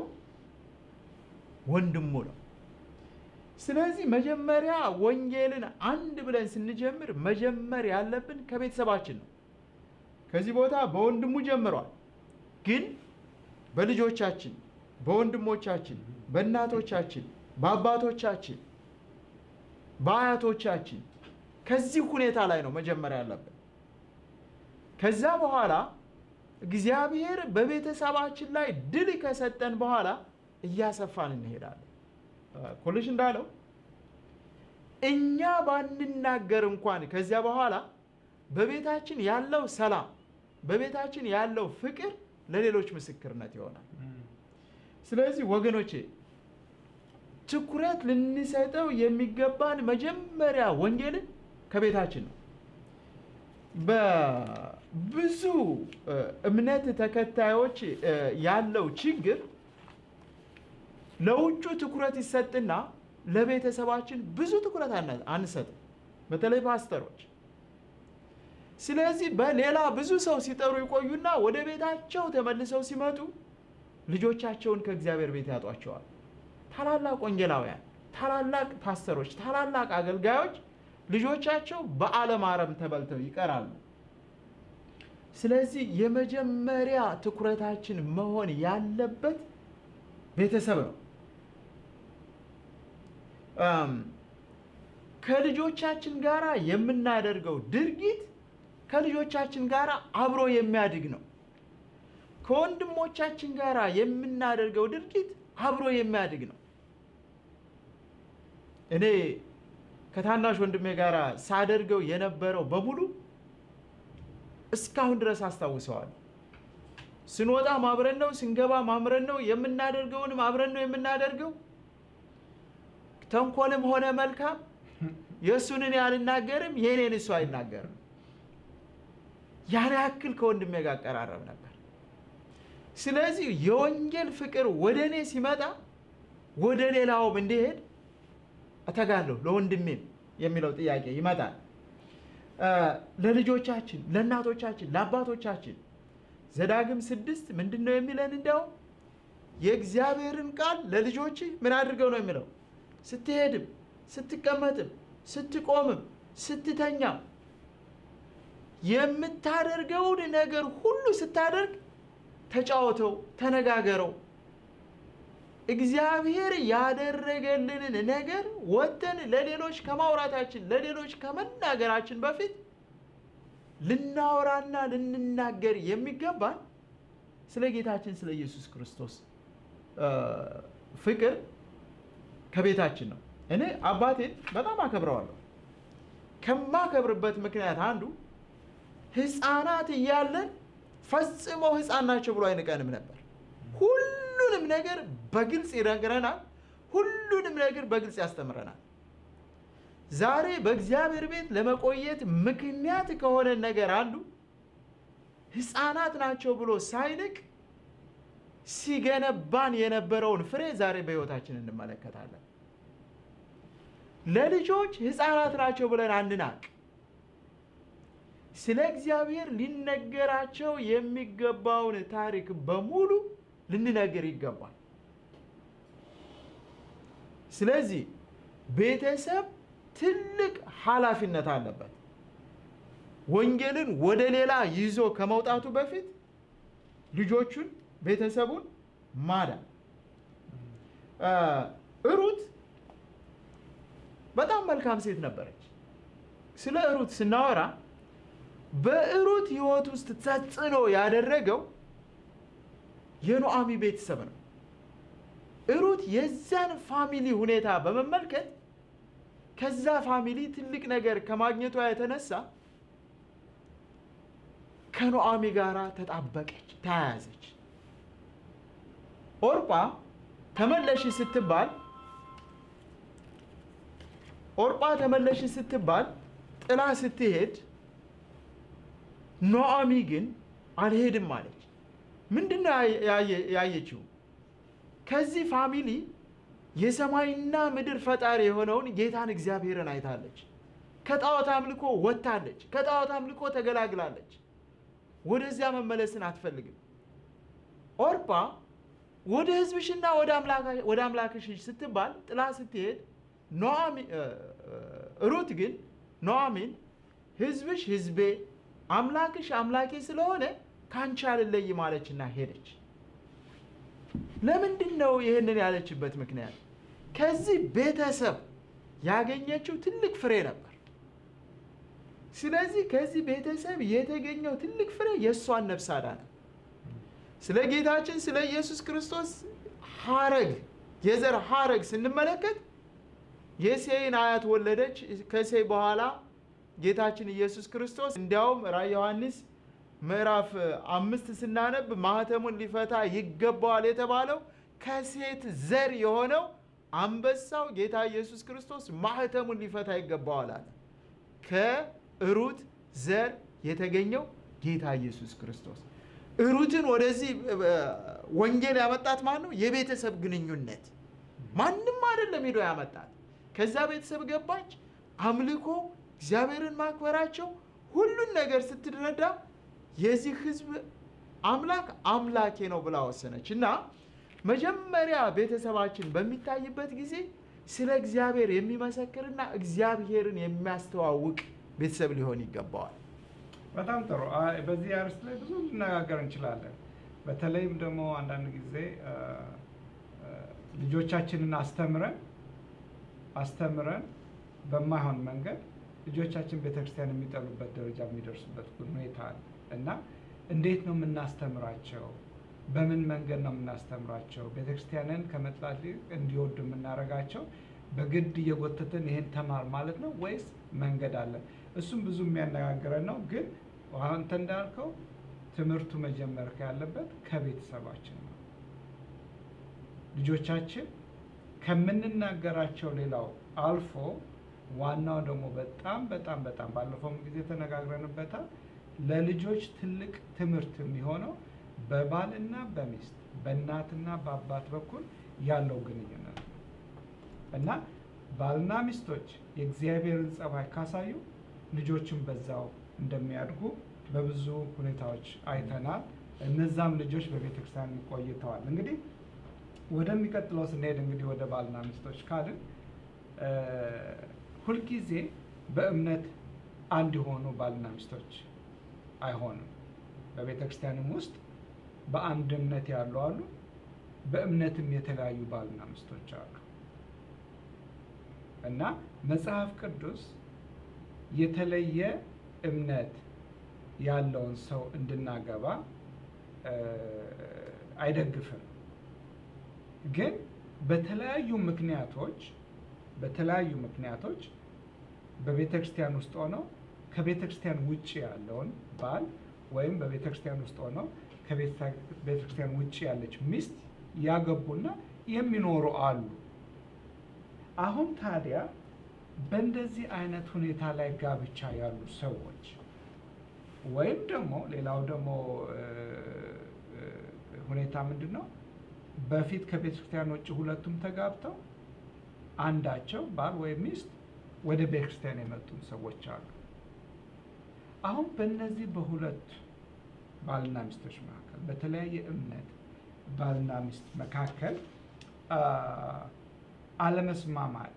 Speaker 2: ወንድሙ ነው። ስለዚህ መጀመሪያ ወንጌልን አንድ ብለን ስንጀምር መጀመር ያለብን ከቤተሰባችን ነው። ከዚህ ቦታ በወንድሙ ጀምሯል። ግን በልጆቻችን፣ በወንድሞቻችን፣ በእናቶቻችን፣ በአባቶቻችን፣ በአያቶቻችን ከዚህ ሁኔታ ላይ ነው መጀመር ያለብን። ከዛ በኋላ እግዚአብሔር በቤተሰባችን ላይ ድል ከሰጠን በኋላ እያሰፋን እንሄዳለን። ኮልሽ እንዳለው እኛ ባንናገር እንኳን ከዚያ በኋላ በቤታችን ያለው ሰላም፣ በቤታችን ያለው ፍቅር ለሌሎች ምስክርነት ይሆናል። ስለዚህ ወገኖቼ ትኩረት ልንሰጠው የሚገባን መጀመሪያ ወንጌልን ከቤታችን ነው። በብዙ እምነት ተከታዮች ያለው ችግር ለውጩ ትኩረት ይሰጥና ለቤተሰባችን ብዙ ትኩረት አንሰጥም፣ በተለይ ፓስተሮች። ስለዚህ በሌላ ብዙ ሰው ሲጠሩ ይቆዩና ወደ ቤታቸው ተመልሰው ሲመጡ ልጆቻቸውን ከእግዚአብሔር ቤት ያጧቸዋል። ታላላቅ ወንጌላውያን፣ ታላላቅ ፓስተሮች፣ ታላላቅ አገልጋዮች ልጆቻቸው በዓለም አረም ተበልተው ይቀራሉ። ስለዚህ የመጀመሪያ ትኩረታችን መሆን ያለበት ቤተሰብ ነው። ከልጆቻችን ጋር የምናደርገው ድርጊት ከልጆቻችን ጋር አብሮ የሚያድግ ነው። ከወንድሞቻችን ጋር የምናደርገው ድርጊት አብሮ የሚያድግ ነው። እኔ ከታናሽ ወንድሜ ጋር ሳደርገው የነበረው በሙሉ እስካሁን ድረስ አስታውሰዋል። ስንወጣ ማብረን ነው፣ ስንገባ ማምረን ነው፣ የምናደርገውንም አብረን ነው የምናደርገው። ተንኮልም ሆነ መልካም የእሱን እኔ አልናገርም፣ የእኔን እሱ አይናገርም። ያን ያክል ከወንድሜ ጋር አቀራረብ ነበር። ስለዚህ የወንጌል ፍቅር ወደ እኔ ሲመጣ ወደ ሌላውም እንዲሄድ እተጋለሁ፣ ለወንድሜም የሚለው ጥያቄ ይመጣል። ለልጆቻችን፣ ለእናቶቻችን፣ ለአባቶቻችን ዘዳግም ስድስት ምንድን ነው የሚለን? እንዲያውም የእግዚአብሔርን ቃል ለልጆች ምን አድርገው ነው የሚለው? ስትሄድም፣ ስትቀመጥም፣ ስትቆምም፣ ስትተኛም የምታደርገውን ነገር ሁሉ ስታደርግ ተጫወተው፣ ተነጋገረው። እግዚአብሔር ያደረገልንን ነገር ወጥተን ለሌሎች ከማውራታችን ለሌሎች ከመናገራችን በፊት ልናወራና ልንናገር የሚገባን ስለ ጌታችን ስለ ኢየሱስ ክርስቶስ ፍቅር ከቤታችን ነው። እኔ አባቴን በጣም አከብረዋለሁ። ከማከብርበት ምክንያት አንዱ ሕፃናት እያለን ፈጽሞ ሕፃን ናቸው ብሎ አይንቀንም ነበር። ሁሉንም ነገር በግልጽ ይነግረናል። ሁሉንም ነገር በግልጽ ያስተምረናል። ዛሬ በእግዚአብሔር ቤት ለመቆየት ምክንያት ከሆነ ነገር አንዱ ሕፃናት ናቸው ብሎ ሳይንቅ ሲገነባን የነበረውን ፍሬ ዛሬ በሕይወታችን እንመለከታለን። ለልጆች ሕፃናት ናቸው ብለን አንናቅ። ስለ እግዚአብሔር ሊነገራቸው የሚገባውን ታሪክ በሙሉ ልንነግር ይገባል። ስለዚህ ቤተሰብ ትልቅ ኃላፊነት አለበት። ወንጌልን ወደ ሌላ ይዞ ከመውጣቱ በፊት ልጆቹን፣ ቤተሰቡን ማዳን። ሩት በጣም መልካም ሴት ነበረች። ስለ ሩት ስናወራ በሩት ሕይወት ውስጥ ተጽዕኖ ያደረገው የኑዓሚ ቤተሰብ ነው። ሩት የዛን ፋሚሊ ሁኔታ በመመልከት ከዛ ፋሚሊ ትልቅ ነገር ከማግኘቷ የተነሳ ከኑዓሚ ጋር ተጣበቀች፣ ተያያዘች። ኦርጳ ተመለሽ ስትባል ኦርጳ ተመለሽ ስትባል ጥላ ስትሄድ ኑዓሚ ግን አልሄድም አለች። ምንድን ነው ያየችው? ከዚህ ፋሚሊ የሰማይና ምድር ፈጣሪ የሆነውን ጌታን እግዚአብሔርን አይታለች። ከጣዖት አምልኮ ወጥታለች። ከጣዖት አምልኮ ተገላግላለች። ወደዚያ መመለስን አትፈልግም። ኦርጳ ወደ ሕዝብሽና ወደ አምላክሽ ስትባል ጥላ ስትሄድ ሩት ግን ኑዓሚን ሕዝብሽ ሕዝቤ አምላክሽ አምላኬ ስለሆነ ከአንቺ አልለይም አለችና ሄደች። ለምንድን ነው ይህንን ያለችበት ምክንያት? ከዚህ ቤተሰብ ያገኘችው ትልቅ ፍሬ ነበር። ስለዚህ ከዚህ ቤተሰብ የተገኘው ትልቅ ፍሬ የእሷን ነፍስ አዳነ። ስለ ጌታችን ስለ ኢየሱስ ክርስቶስ ሐረግ የዘር ሐረግ ስንመለከት የሴይን አያት ወለደች። ከሴይ በኋላ ጌታችን ኢየሱስ ክርስቶስ እንዲያውም ራዕየ ዮሐንስ ምዕራፍ አምስት ስናነብ ማህተሙን ሊፈታ ይገባዋል የተባለው ከሴት ዘር የሆነው አንበሳው ጌታ ኢየሱስ ክርስቶስ ማህተሙን ሊፈታ ይገባዋል አለ። ከሩት ዘር የተገኘው ጌታ ኢየሱስ ክርስቶስ። ሩትን ወደዚህ ወንጌል ያመጣት ማን ነው? የቤተሰብ ግንኙነት። ማንም አይደለም ሄዶ ያመጣት። ከዛ ቤተሰብ ገባች። አምልኮ፣ እግዚአብሔርን ማክበራቸው ሁሉን ነገር ስትረዳ የዚህ ሕዝብ አምላክ አምላኬ ነው ብላ ወሰነች እና መጀመሪያ ቤተሰባችን በሚታይበት ጊዜ ስለ እግዚአብሔር የሚመሰክርና እግዚአብሔርን የሚያስተዋውቅ ቤተሰብ ሊሆን ይገባዋል።
Speaker 1: በጣም ጥሩ። አይ፣ በዚህ አርዕስት ላይ ብዙ ልነጋገር እንችላለን። በተለይም ደግሞ አንዳንድ ጊዜ አ፣ አ፣ ልጆቻችንን አስተምረን አስተምረን በማይሆን መንገድ ልጆቻችን ቤተክርስቲያን የሚጠሉበት ደረጃ የሚደርሱበት ሁኔታ አለ እና እንዴት ነው የምናስተምራቸው? በምን መንገድ ነው የምናስተምራቸው? ቤተክርስቲያንን ከመጥላት ይልቅ እንዲወዱ የምናደርጋቸው በግድ እየጎተትን ይሄን ተማር ማለት ነው ወይስ መንገድ አለ? እሱም ብዙ የሚያነጋግረን ነው። ግን አንተ እንዳልከው ትምህርቱ መጀመር ያለበት ከቤተሰባችን ነው። ልጆቻችን ከምንናገራቸው ሌላው አልፎ ዋናው ደግሞ በጣም በጣም በጣም ባለፈውም ጊዜ ተነጋግረንበታል። ለልጆች ትልቅ ትምህርት የሚሆነው በባልና በሚስት በእናትና በአባት በኩል ያለው ግንኙነት ነው እና ባልና ሚስቶች የእግዚአብሔርን ጸባይ ካሳዩ ልጆችን በዛው እንደሚያድጉ በብዙ ሁኔታዎች አይተናል። እነዛም ልጆች በቤተ ክርስቲያን ቆይተዋል። እንግዲህ ወደሚቀጥለው ስንሄድ እንግዲህ ወደ ባልና ሚስቶች ካልን እ ሁልጊዜ በእምነት አንድ የሆኑ ባልና ሚስቶች አይሆንም። በቤተ ክርስቲያንም ውስጥ በአንድ እምነት ያሉ አሉ፣ በእምነትም የተለያዩ ባልና ሚስቶች አሉ እና መጽሐፍ ቅዱስ የተለየ እምነት ያለውን ሰው እንድናገባ እ አይደግፍም። ግን በተለያዩ ምክንያቶች በተለያዩ ምክንያቶች በቤተ ክርስቲያን ውስጥ ሆነው ከቤተ ክርስቲያን ውጭ ያለውን ባል ወይም በቤተ ክርስቲያን ውስጥ ሆነው ከቤተ ክርስቲያን ውጭ ያለች ሚስት ያገቡና የሚኖሩ አሉ። አሁን ታዲያ በእንደዚህ አይነት ሁኔታ ላይ ጋብቻ ያሉ ሰዎች ወይም ደግሞ ሌላው ደግሞ እ እ ሁኔታ ምንድን ነው? በፊት ከቤተ ክርስቲያን ውጭ ሁለቱም ተጋብተው አንዳቸው ባል ወይም ሚስት ወደ ቤተ ክርስቲያን የመጡ ሰዎች አሉ። አሁን በእነዚህ በሁለት ባልና ሚስቶች መካከል በተለያየ እምነት ባልና ሚስት መካከል አ፣ አለመስማማት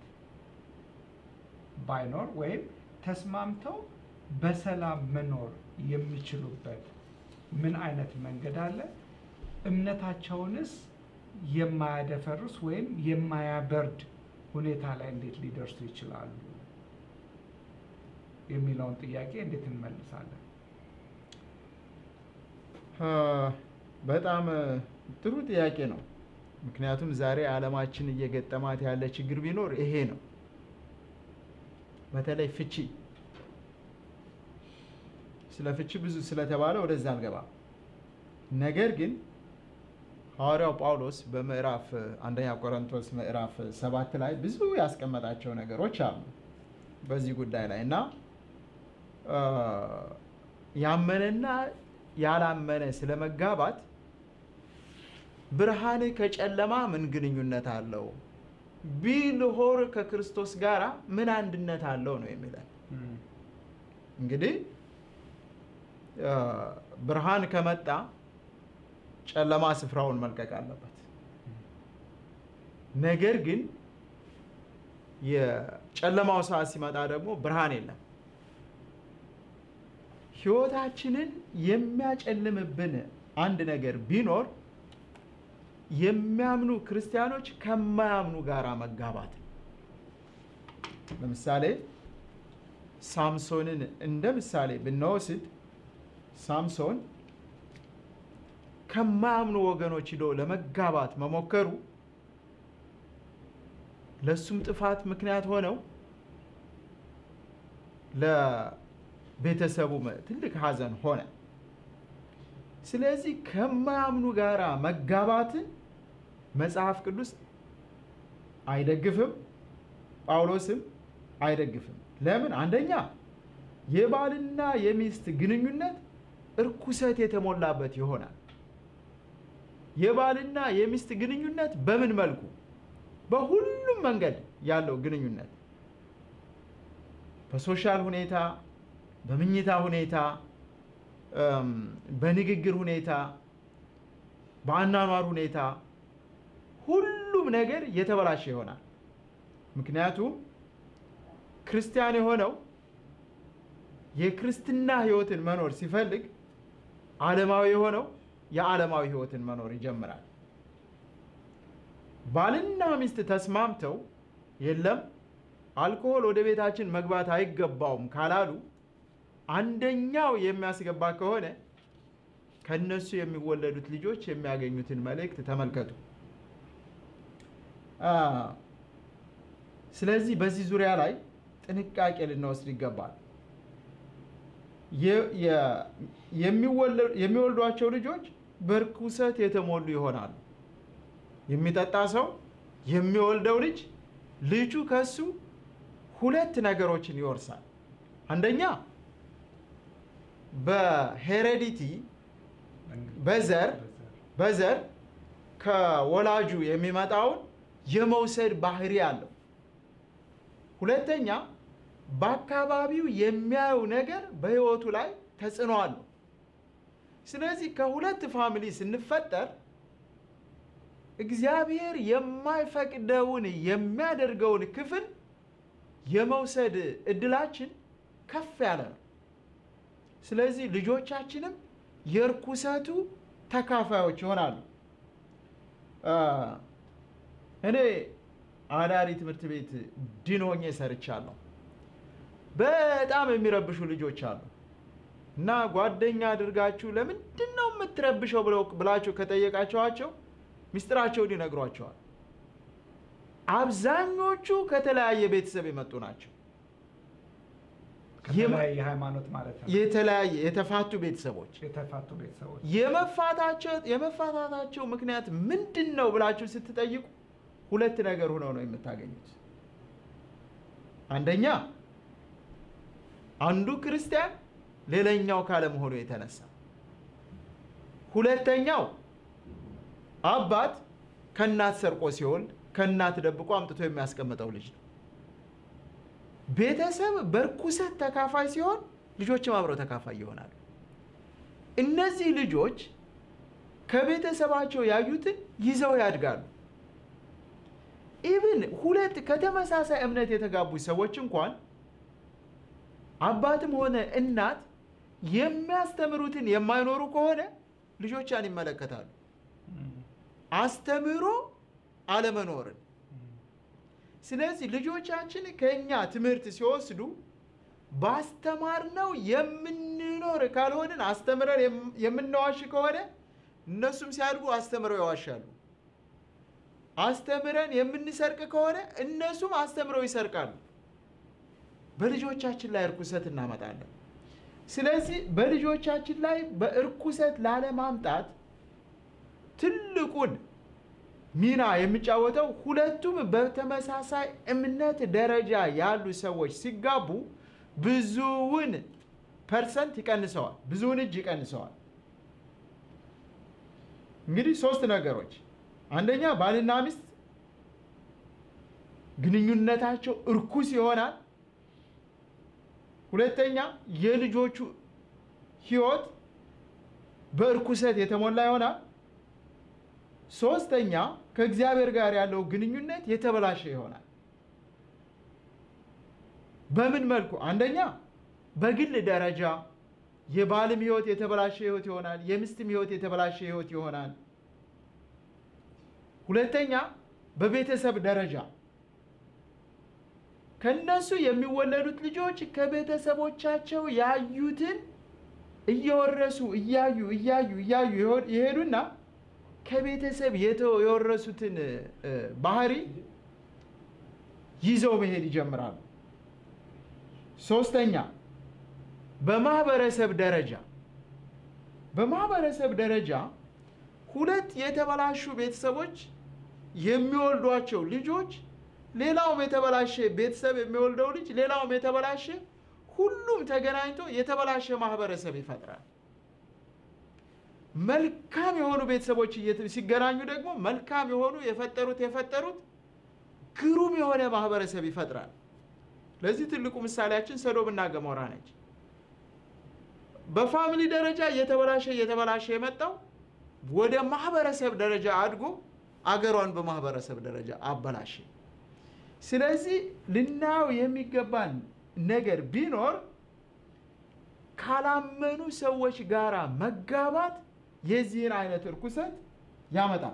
Speaker 1: ባይኖር ወይም ተስማምተው በሰላም መኖር የሚችሉበት ምን አይነት መንገድ አለ? እምነታቸውንስ የማያደፈርስ ወይም የማያበርድ ሁኔታ ላይ እንዴት ሊደርሱ ይችላሉ የሚለውን ጥያቄ እንዴት እንመልሳለን?
Speaker 2: አ፣ በጣም እ፣ ጥሩ ጥያቄ ነው። ምክንያቱም ዛሬ ዓለማችን እየገጠማት ያለ ችግር ቢኖር ይሄ ነው። በተለይ ፍቺ። ስለ ፍቺ ብዙ ስለተባለ ወደዛ አልገባም። ነገር ግን ሐዋርያው ጳውሎስ በምዕራፍ እ፣ አንደኛ ቆሮንቶስ ምዕራፍ እ, ሰባት ላይ ብዙ ያስቀመጣቸው ነገሮች አሉ በዚህ ጉዳይ ላይ እና አ፣ ያመነና ያላመነ ስለ መጋባት ብርሃን ከጨለማ ምን ግንኙነት አለው? ቢልሆር ከክርስቶስ ጋር ምን አንድነት አለው ነው የሚለን። እንግዲህ አ፣ ብርሃን ከመጣ ጨለማ ስፍራውን መልቀቅ አለበት። ነገር ግን የጨለማው ሰዓት ሲመጣ ደግሞ ብርሃን የለም። ሕይወታችንን የሚያጨልምብን አንድ ነገር ቢኖር የሚያምኑ ክርስቲያኖች ከማያምኑ ጋር መጋባት ነው። ለምሳሌ ሳምሶንን እንደ ምሳሌ ብንወስድ ሳምሶን ከማያምኑ ወገኖች ሂዶ ለመጋባት መሞከሩ ለእሱም ጥፋት ምክንያት ሆነው ለቤተሰቡም ትልቅ ሐዘን ሆነ። ስለዚህ ከማያምኑ ጋር መጋባትን መጽሐፍ ቅዱስ አይደግፍም፣ ጳውሎስም አይደግፍም። ለምን? አንደኛ የባልና የሚስት ግንኙነት እርኩሰት የተሞላበት ይሆናል። የባልና የሚስት ግንኙነት በምን መልኩ? በሁሉም መንገድ ያለው ግንኙነት በሶሻል ሁኔታ፣ በምኝታ ሁኔታ፣ እም፣ በንግግር ሁኔታ፣ በአኗኗር ሁኔታ ሁሉም ነገር የተበላሸ ይሆናል። ምክንያቱም ክርስቲያን የሆነው የክርስትና ሕይወትን መኖር ሲፈልግ ዓለማዊ የሆነው የዓለማዊ ሕይወትን መኖር ይጀምራል። ባልና ሚስት ተስማምተው የለም አልኮሆል ወደ ቤታችን መግባት አይገባውም ካላሉ አንደኛው የሚያስገባ ከሆነ ከነሱ የሚወለዱት ልጆች የሚያገኙትን መልእክት ተመልከቱ። አ፣ ስለዚህ በዚህ ዙሪያ ላይ ጥንቃቄ ልንወስድ ይገባል። የ- የ- የሚወለ- የሚወልዷቸው ልጆች በርኩሰት የተሞሉ ይሆናሉ። የሚጠጣ ሰው የሚወልደው ልጅ ልጁ ከሱ ሁለት ነገሮችን ይወርሳል። አንደኛ በሄሬዲቲ በዘር በዘር ከወላጁ የሚመጣውን የመውሰድ ባህሪ አለው። ሁለተኛ በአካባቢው የሚያየው ነገር በሕይወቱ ላይ ተጽዕኖ አለው። ስለዚህ ከሁለት ፋሚሊ ስንፈጠር እግዚአብሔር የማይፈቅደውን የሚያደርገውን ክፍል የመውሰድ እድላችን ከፍ ያለ ነው። ስለዚህ ልጆቻችንም የርኩሰቱ ተካፋዮች ይሆናሉ። አ፣ እኔ አዳሪ ትምህርት ቤት ዲን ሆኜ ሰርቻለሁ። በጣም የሚረብሹ ልጆች አሉ እና ጓደኛ አድርጋችሁ ለምንድን ነው የምትረብሸው ብለው ብላችሁ ከጠየቃችኋቸው ምስጢራቸውን ይነግሯቸዋል። አብዛኞቹ ከተለያየ ቤተሰብ የመጡ ናቸው።
Speaker 1: ከተለያየ ሃይማኖት ማለት ነው።
Speaker 2: የተለያየ የተፋቱ ቤተሰቦች
Speaker 1: የተፋቱ ቤተሰቦች
Speaker 2: የመፋታቸው የመፋታታቸው ምክንያት ምንድን ነው ብላችሁ ስትጠይቁ ሁለት ነገር ሆነው ነው የምታገኙት። አንደኛ አንዱ ክርስቲያን ሌላኛው ካለመሆኑ የተነሳ፣ ሁለተኛው አባት ከእናት ሰርቆ ሲወልድ ከእናት ደብቆ አምጥቶ የሚያስቀምጠው ልጅ ነው። ቤተሰብ በርኩሰት ተካፋይ ሲሆን ልጆችም አብረው ተካፋይ ይሆናሉ። እነዚህ ልጆች ከቤተሰባቸው ያዩትን ይዘው ያድጋሉ። ኢብን ሁለት ከተመሳሳይ እምነት የተጋቡ ሰዎች እንኳን አባትም ሆነ እናት የሚያስተምሩትን የማይኖሩ ከሆነ ልጆቿን ይመለከታሉ። አስተምሮ አለመኖርን። ስለዚህ ልጆቻችን ከእኛ ትምህርት ሲወስዱ ባስተማርነው የምንኖር ካልሆንን አስተምረን የምንዋሽ ከሆነ እነሱም ሲያድጉ አስተምረው ይዋሻሉ። አስተምረን የምንሰርቅ ከሆነ እነሱም አስተምረው ይሰርቃሉ። በልጆቻችን ላይ እርኩሰት እናመጣለን። ስለዚህ በልጆቻችን ላይ በእርኩሰት ላለማምጣት ትልቁን ሚና የሚጫወተው ሁለቱም በተመሳሳይ እምነት ደረጃ ያሉ ሰዎች ሲጋቡ ብዙውን ፐርሰንት ይቀንሰዋል፣ ብዙውን እጅ ይቀንሰዋል። እንግዲህ ሶስት ነገሮች፣ አንደኛ ባልና ሚስት ግንኙነታቸው እርኩስ ይሆናል። ሁለተኛ የልጆቹ ሕይወት በእርኩሰት የተሞላ ይሆናል። ሶስተኛ ከእግዚአብሔር ጋር ያለው ግንኙነት የተበላሸ ይሆናል። በምን መልኩ? አንደኛ በግል ደረጃ የባልም ሕይወት የተበላሸ ሕይወት ይሆናል። የሚስትም ሕይወት የተበላሸ ሕይወት ይሆናል። ሁለተኛ በቤተሰብ ደረጃ ከነሱ የሚወለዱት ልጆች ከቤተሰቦቻቸው ያዩትን እየወረሱ እያዩ እያዩ እያዩ ይሄዱና ከቤተሰብ የወረሱትን ባህሪ ይዘው መሄድ ይጀምራሉ። ሶስተኛ በማህበረሰብ ደረጃ በማህበረሰብ ደረጃ ሁለት የተበላሹ ቤተሰቦች የሚወልዷቸው ልጆች ሌላውም የተበላሸ ቤተሰብ የሚወልደው ልጅ ሌላውም የተበላሸ ሁሉም ተገናኝቶ የተበላሸ ማህበረሰብ ይፈጥራል። መልካም የሆኑ ቤተሰቦች ሲገናኙ ደግሞ መልካም የሆኑ የፈጠሩት የፈጠሩት ግሩም የሆነ ማህበረሰብ ይፈጥራል። ለዚህ ትልቁ ምሳሌያችን ሰዶምና ገሞራ ነች። በፋሚሊ ደረጃ እየተበላሸ እየተበላሸ የመጣው ወደ ማህበረሰብ ደረጃ አድጎ አገሯን በማህበረሰብ ደረጃ አበላሸ። ስለዚህ ልናየው የሚገባን ነገር ቢኖር ካላመኑ ሰዎች ጋር መጋባት የዚህን አይነት እርኩሰት ያመጣል።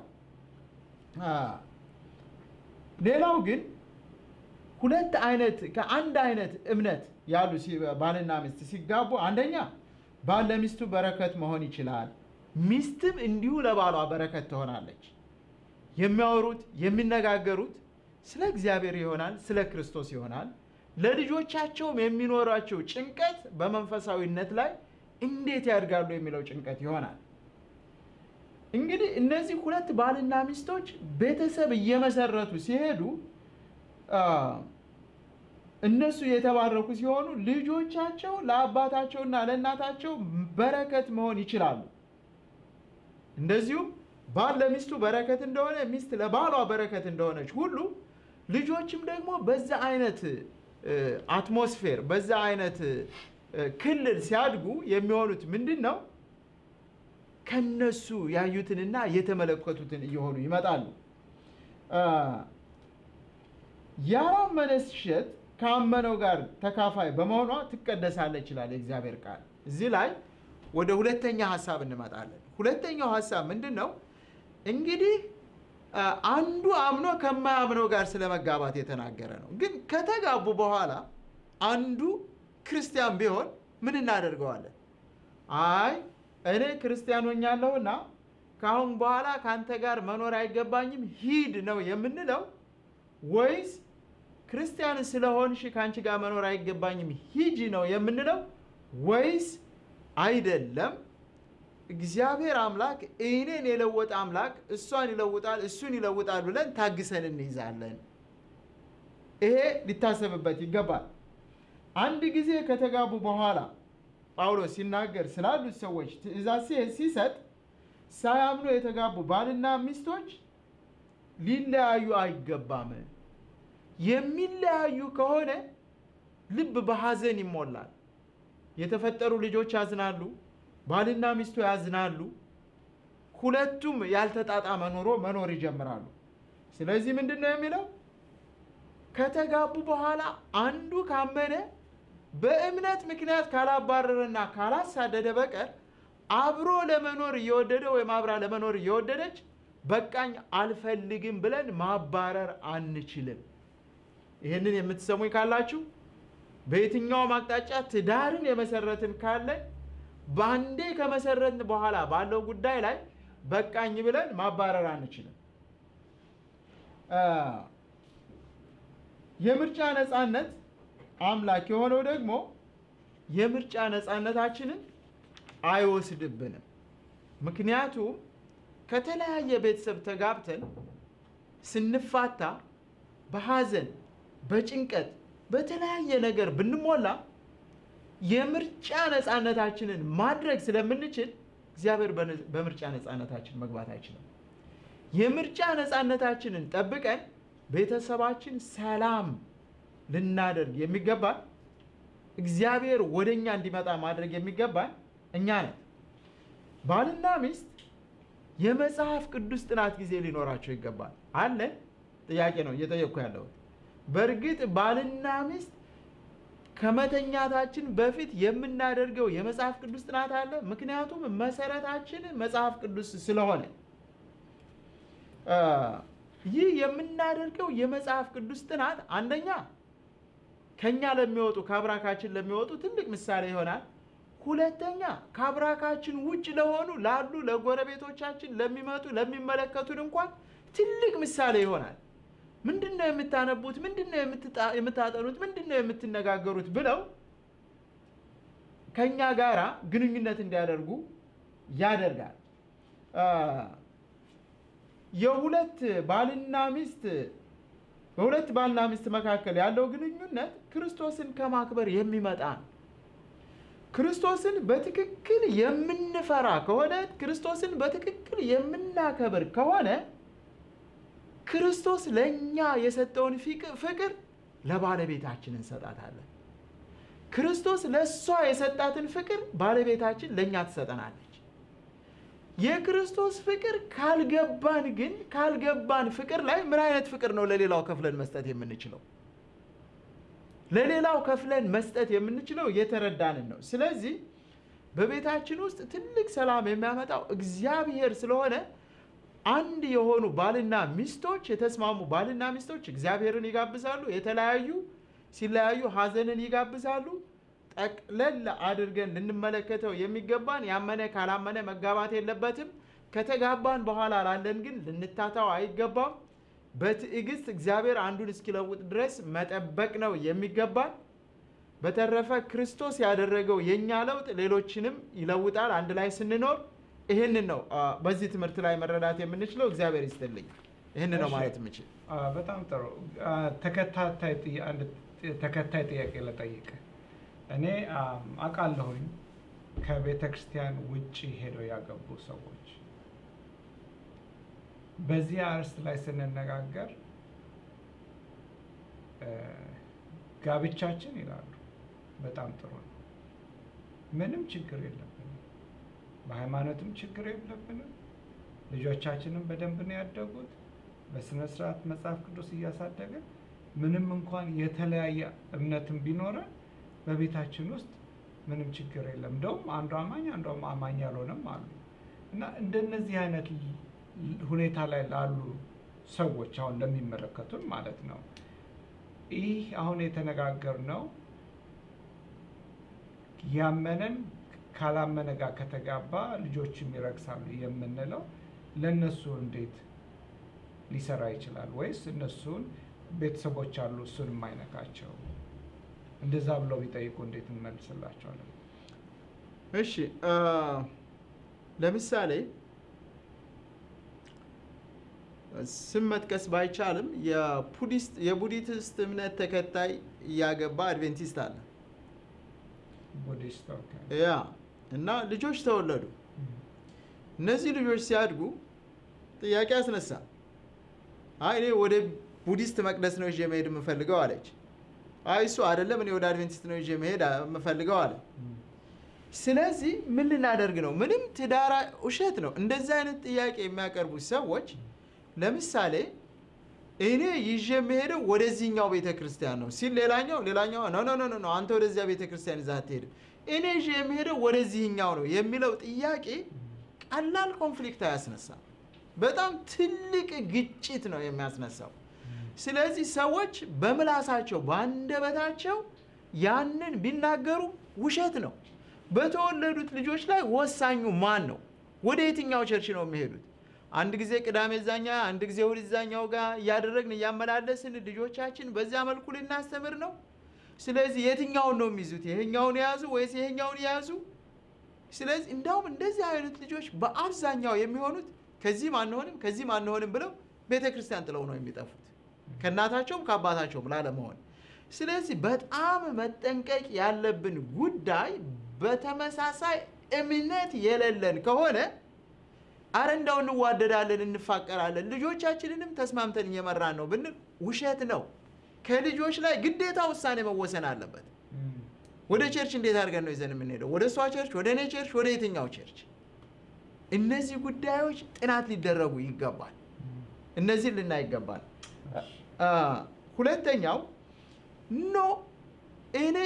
Speaker 2: ሌላው ግን ሁለት አይነት ከአንድ አይነት እምነት ያሉ ባልና ሚስት ሲጋቡ አንደኛ ባል ለሚስቱ በረከት መሆን ይችላል። ሚስትም እንዲሁ ለባሏ በረከት ትሆናለች። የሚያወሩት የሚነጋገሩት ስለ እግዚአብሔር ይሆናል፣ ስለ ክርስቶስ ይሆናል። ለልጆቻቸውም የሚኖራቸው ጭንቀት በመንፈሳዊነት ላይ እንዴት ያድጋሉ የሚለው ጭንቀት ይሆናል። እንግዲህ እነዚህ ሁለት ባልና ሚስቶች ቤተሰብ እየመሰረቱ ሲሄዱ እነሱ የተባረኩ ሲሆኑ ልጆቻቸው ለአባታቸውና ለእናታቸው በረከት መሆን ይችላሉ። እንደዚሁም ባል ለሚስቱ በረከት እንደሆነ ሚስት ለባሏ በረከት እንደሆነች ሁሉ ልጆችም ደግሞ በዛ አይነት አትሞስፌር በዛ አይነት ክልል ሲያድጉ የሚሆኑት ምንድን ነው? ከነሱ ያዩትንና የተመለከቱትን እየሆኑ ይመጣሉ። ያላመነች ሴት ካመነው ጋር ተካፋይ በመሆኗ ትቀደሳለች ይላል የእግዚአብሔር ቃል። እዚህ ላይ ወደ ሁለተኛ ሀሳብ እንመጣለን። ሁለተኛው ሀሳብ ምንድን ነው? እንግዲህ አንዱ አምኖ ከማያምነው ጋር ስለ መጋባት የተናገረ ነው። ግን ከተጋቡ በኋላ አንዱ ክርስቲያን ቢሆን ምን እናደርገዋለን? አይ እኔ ክርስቲያን ሆኛለሁና ከአሁን በኋላ ከአንተ ጋር መኖር አይገባኝም ሂድ ነው የምንለው ወይስ ክርስቲያን ስለሆንሽ ከአንቺ ጋር መኖር አይገባኝም ሂጂ ነው የምንለው ወይስ አይደለም እግዚአብሔር አምላክ እኔን የለወጠ አምላክ እሷን ይለውጣል እሱን ይለውጣል ብለን ታግሰን እንይዛለን። ይሄ ሊታሰብበት ይገባል። አንድ ጊዜ ከተጋቡ በኋላ ጳውሎስ ሲናገር ስላሉት ሰዎች ትእዛዝ ሲሰጥ ሳያምኑ የተጋቡ ባልና ሚስቶች ሊለያዩ አይገባም። የሚለያዩ ከሆነ ልብ በሐዘን ይሞላል። የተፈጠሩ ልጆች ያዝናሉ፣ ባልና ሚስቱ ያዝናሉ። ሁለቱም ያልተጣጣመ ኑሮ መኖር ይጀምራሉ። ስለዚህ ምንድን ነው የሚለው? ከተጋቡ በኋላ አንዱ ካመነ በእምነት ምክንያት ካላባረረና ካላሳደደ በቀር አብሮ ለመኖር እየወደደ ወይም አብራ ለመኖር እየወደደች በቃኝ አልፈልግም ብለን ማባረር አንችልም። ይህንን የምትሰሙኝ ካላችሁ በየትኛውም አቅጣጫ ትዳርን የመሰረትን ካለን በአንዴ ከመሰረትን በኋላ ባለው ጉዳይ ላይ በቃኝ ብለን ማባረር አንችልም። የምርጫ ነፃነት አምላክ የሆነው ደግሞ የምርጫ ነፃነታችንን አይወስድብንም። ምክንያቱም ከተለያየ ቤተሰብ ተጋብተን ስንፋታ በሐዘን በጭንቀት በተለያየ ነገር ብንሞላ የምርጫ ነፃነታችንን ማድረግ ስለምንችል እግዚአብሔር በምርጫ ነፃነታችን መግባት አይችልም። የምርጫ ነፃነታችንን ጠብቀን ቤተሰባችን ሰላም ልናደርግ የሚገባን እግዚአብሔር ወደ እኛ እንዲመጣ ማድረግ የሚገባን እኛ ነን። ባልና ሚስት የመጽሐፍ ቅዱስ ጥናት ጊዜ ሊኖራቸው ይገባል። አለ ጥያቄ ነው እየጠየቅኩ ያለሁት። በእርግጥ ባልና ሚስት ከመተኛታችን በፊት የምናደርገው የመጽሐፍ ቅዱስ ጥናት አለ። ምክንያቱም መሰረታችን መጽሐፍ ቅዱስ ስለሆነ ይህ የምናደርገው የመጽሐፍ ቅዱስ ጥናት አንደኛ ከኛ ለሚወጡ ከአብራካችን ለሚወጡ ትልቅ ምሳሌ ይሆናል። ሁለተኛ ከአብራካችን ውጭ ለሆኑ ላሉ ለጎረቤቶቻችን ለሚመጡ ለሚመለከቱን እንኳን ትልቅ ምሳሌ ይሆናል። ምንድን ነው የምታነቡት? ምንድን ነው የምታጠኑት? ምንድን ነው የምትነጋገሩት? ብለው ከእኛ ጋራ ግንኙነት እንዲያደርጉ ያደርጋል። የሁለት ባልና ሚስት በሁለት ባልና ሚስት መካከል ያለው ግንኙነት ክርስቶስን ከማክበር የሚመጣ ነው። ክርስቶስን በትክክል የምንፈራ ከሆነ ክርስቶስን በትክክል የምናከብር ከሆነ ክርስቶስ ለእኛ የሰጠውን ፍቅር ለባለቤታችን እንሰጣታለን። ክርስቶስ ለእሷ የሰጣትን ፍቅር ባለቤታችን ለእኛ ትሰጠናለች። የክርስቶስ ፍቅር ካልገባን ግን ካልገባን ፍቅር ላይ ምን አይነት ፍቅር ነው ለሌላው ከፍለን መስጠት የምንችለው? ለሌላው ከፍለን መስጠት የምንችለው የተረዳንን ነው። ስለዚህ በቤታችን ውስጥ ትልቅ ሰላም የሚያመጣው እግዚአብሔር ስለሆነ አንድ የሆኑ ባልና ሚስቶች የተስማሙ ባልና ሚስቶች እግዚአብሔርን ይጋብዛሉ። የተለያዩ ሲለያዩ ሐዘንን ይጋብዛሉ። ጠቅለል አድርገን ልንመለከተው የሚገባን ያመነ ካላመነ መጋባት የለበትም። ከተጋባን በኋላ ላለን ግን ልንታታው አይገባም። በትዕግስት እግዚአብሔር አንዱን እስኪለውጥ ድረስ መጠበቅ ነው የሚገባን። በተረፈ ክርስቶስ ያደረገው የእኛ ለውጥ ሌሎችንም ይለውጣል። አንድ ላይ ስንኖር ይህንን ነው በዚህ ትምህርት ላይ መረዳት የምንችለው። እግዚአብሔር ይስጥልኝ። ይህን ነው ማለት የምችል።
Speaker 1: በጣም ጥሩ። ተከታይ ጥያቄ ለጠይቅ እኔ አውቃለሁኝ ከቤተ ክርስቲያን ውጭ ሄደው ያገቡ ሰዎች በዚህ አርዕስት ላይ ስንነጋገር ጋብቻችን ይላሉ በጣም ጥሩ ነው፣ ምንም ችግር የለብንም፣ በሃይማኖትም ችግር የለብንም፣ ልጆቻችንም በደንብ ነው ያደጉት፣ በስነ ስርዓት መጽሐፍ ቅዱስ እያሳደገን ምንም እንኳን የተለያየ እምነትም ቢኖረን በቤታችን ውስጥ ምንም ችግር የለም። እንደውም አንዱ አማኝ አንዱ አማኝ ያልሆነም አሉ እና እንደነዚህ አይነት ሁኔታ ላይ ላሉ ሰዎች አሁን ለሚመለከቱን ማለት ነው ይህ አሁን የተነጋገርነው ያመነን ካላመነ ጋር ከተጋባ ልጆችም ይረግሳሉ የምንለው ለእነሱ እንዴት ሊሰራ ይችላል? ወይስ እነሱን ቤተሰቦች አሉ እሱን የማይነካቸው እንደዛ ብለው ቢጠይቁ እንዴት እንመልስላቸዋለን?
Speaker 2: እሺ ለምሳሌ ስም መጥቀስ ባይቻልም የቡዲስት እምነት ተከታይ እያገባ አድቬንቲስት አለ።
Speaker 1: ቡዲስት ኦኬ።
Speaker 2: ያ እና ልጆች ተወለዱ። እነዚህ ልጆች ሲያድጉ ጥያቄ አስነሳ። አይ እኔ ወደ ቡዲስት መቅደስ ነው ይዤ መሄድ የምፈልገው አለች። አይ እሱ አይደለም እኔ ወደ አድቬንቲስት ነው ይዤ መሄድ የምፈልገው አለ። ስለዚህ ምን ልናደርግ ነው? ምንም ትዳራ ውሸት ነው። እንደዚህ አይነት ጥያቄ የሚያቀርቡት ሰዎች ለምሳሌ እኔ ይዤ የምሄደው ወደዚህኛው ቤተ ክርስቲያን ነው ሲል ሌላኛው ሌላኛው ኖ ኖ ኖ ኖ አንተ ወደዚያ ቤተ ክርስቲያን ይዘህ አትሄድም፣ እኔ ይዤ የምሄደው ወደዚህኛው ነው የሚለው ጥያቄ ቀላል ኮንፍሊክት አያስነሳም። በጣም ትልቅ ግጭት ነው የሚያስነሳው። ስለዚህ ሰዎች በምላሳቸው በአንደበታቸው ያንን ቢናገሩ ውሸት ነው። በተወለዱት ልጆች ላይ ወሳኙ ማን ነው? ወደ የትኛው ቸርች ነው የሚሄዱት? አንድ ጊዜ ቅዳሜ እዛኛ፣ አንድ ጊዜ እሑድ እዛኛው ጋር እያደረግን እያመላለስን ልጆቻችን በዚያ መልኩ ልናስተምር ነው። ስለዚህ የትኛውን ነው የሚይዙት? ይሄኛውን የያዙ ወይስ ይሄኛውን የያዙ? ስለዚህ እንዳውም እንደዚህ አይነት ልጆች በአብዛኛው የሚሆኑት ከዚህም አንሆንም ከዚህም አንሆንም ብለው ቤተ ክርስቲያን ጥለው ነው የሚጠፉት ከእናታቸውም ከአባታቸውም ላለመሆን። ስለዚህ በጣም መጠንቀቅ ያለብን ጉዳይ በተመሳሳይ እምነት የሌለን ከሆነ አረ እንዳው እንዋደዳለን፣ እንፋቀራለን፣ ልጆቻችንንም ተስማምተን እየመራን ነው ብንል ውሸት ነው። ከልጆች ላይ ግዴታ ውሳኔ መወሰን አለበት። ወደ ቸርች እንዴት አድርገን ነው ይዘን የምንሄደው? ወደ እሷ ቸርች፣ ወደ እኔ ቸርች፣ ወደ የትኛው ቸርች? እነዚህ ጉዳዮች ጥናት ሊደረጉ ይገባል። እነዚህን ልናይ ይገባል። ሁለተኛው ኖ እኔ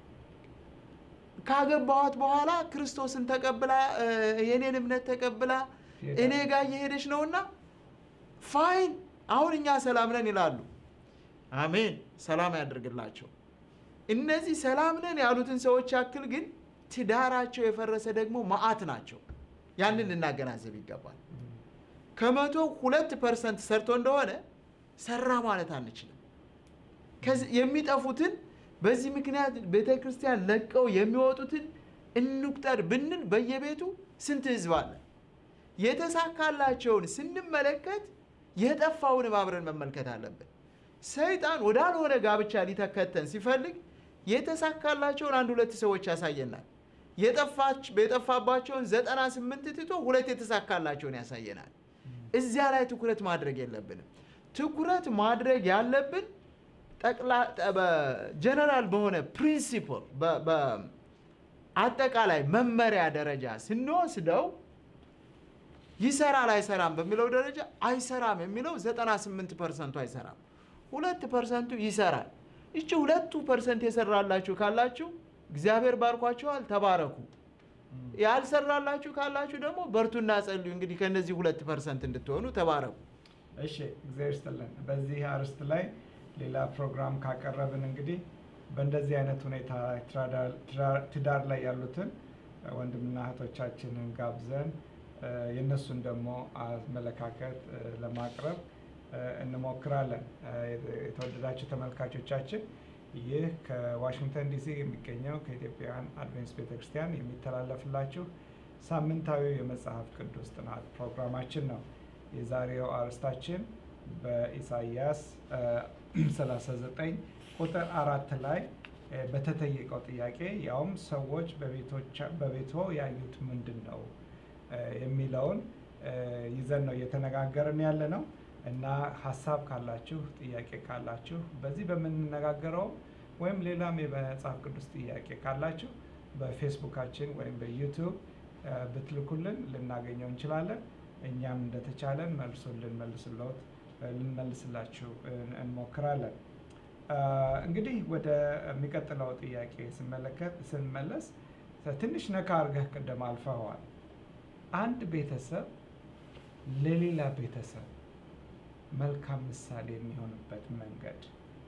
Speaker 2: ካገባኋት በኋላ ክርስቶስን ተቀብላ የኔን እምነት ተቀብላ እኔ ጋር እየሄደች ነውና ፋይን፣ አሁን እኛ ሰላም ነን ይላሉ። አሜን፣ ሰላም ያደርግላቸው። እነዚህ ሰላም ነን ያሉትን ሰዎች ያክል ግን ትዳራቸው የፈረሰ ደግሞ መዓት ናቸው። ያንን ልናገናዘብ ይገባል። ከመቶ ሁለት ፐርሰንት ሰርቶ እንደሆነ ሰራ ማለት አንችልም። የሚጠፉትን በዚህ ምክንያት ቤተ ክርስቲያን ለቀው የሚወጡትን እንቁጠር ብንል በየቤቱ ስንት ህዝብ አለ? የተሳካላቸውን ስንመለከት የጠፋውን አብረን መመልከት አለብን። ሰይጣን ወዳልሆነ ጋብቻ ሊተከተን ሲፈልግ የተሳካላቸውን አንድ ሁለት ሰዎች ያሳየናል። የጠፋባቸውን ዘጠና ስምንት ትቶ ሁለት የተሳካላቸውን ያሳየናል። እዚያ ላይ ትኩረት ማድረግ የለብንም። ትኩረት ማድረግ ያለብን ጀነራል በሆነ ፕሪንሲፕል በአጠቃላይ መመሪያ ደረጃ ስንወስደው ይሰራል አይሰራም በሚለው ደረጃ አይሰራም የሚለው 98 ፐርሰንቱ አይሰራም፣ ሁለት ፐርሰንቱ ይሰራል። ይቺ ሁለቱ ፐርሰንት የሰራላችሁ ካላችሁ እግዚአብሔር ባርኳችኋል፣ ተባረኩ። ያልሰራላችሁ ካላችሁ ደግሞ በርቱና ጸልዩ። እንግዲህ ከነዚህ ሁለት ፐርሰንት እንድትሆኑ ተባረኩ።
Speaker 1: እሺ እግዚአብሔር ይስጥልን። በዚህ አርዕስት ላይ ሌላ ፕሮግራም ካቀረብን እንግዲህ በእንደዚህ አይነት ሁኔታ ትዳር ላይ ያሉትን ወንድምና እህቶቻችንን ጋብዘን የእነሱን ደግሞ አመለካከት ለማቅረብ እንሞክራለን። የተወደዳችሁ ተመልካቾቻችን ይህ ከዋሽንግተን ዲሲ የሚገኘው ከኢትዮጵያውያን አድቬንቲስት ቤተክርስቲያን የሚተላለፍላችሁ ሳምንታዊ የመጽሐፍ ቅዱስ ጥናት ፕሮግራማችን ነው። የዛሬው አርዕስታችን በኢሳይያስ 39 ቁጥር አራት ላይ በተጠየቀው ጥያቄ ያውም ሰዎች በቤቶ ያዩት ምንድን ነው የሚለውን ይዘን ነው እየተነጋገርን ያለ ነው እና ሀሳብ ካላችሁ ጥያቄ ካላችሁ በዚህ በምንነጋገረው ወይም ሌላም የመጽሐፍ ቅዱስ ጥያቄ ካላችሁ በፌስቡካችን ወይም በዩቱብ ብትልኩልን ልናገኘው እንችላለን። እኛም እንደተቻለን መልሱን ልንመልስለት ልንመልስላችሁ እንሞክራለን። እንግዲህ ወደ የሚቀጥለው ጥያቄ ስመለከት ስንመለስ ትንሽ ነካ አድርገህ ቅድም አልፈዋል። አንድ ቤተሰብ ለሌላ ቤተሰብ መልካም ምሳሌ የሚሆንበት መንገድ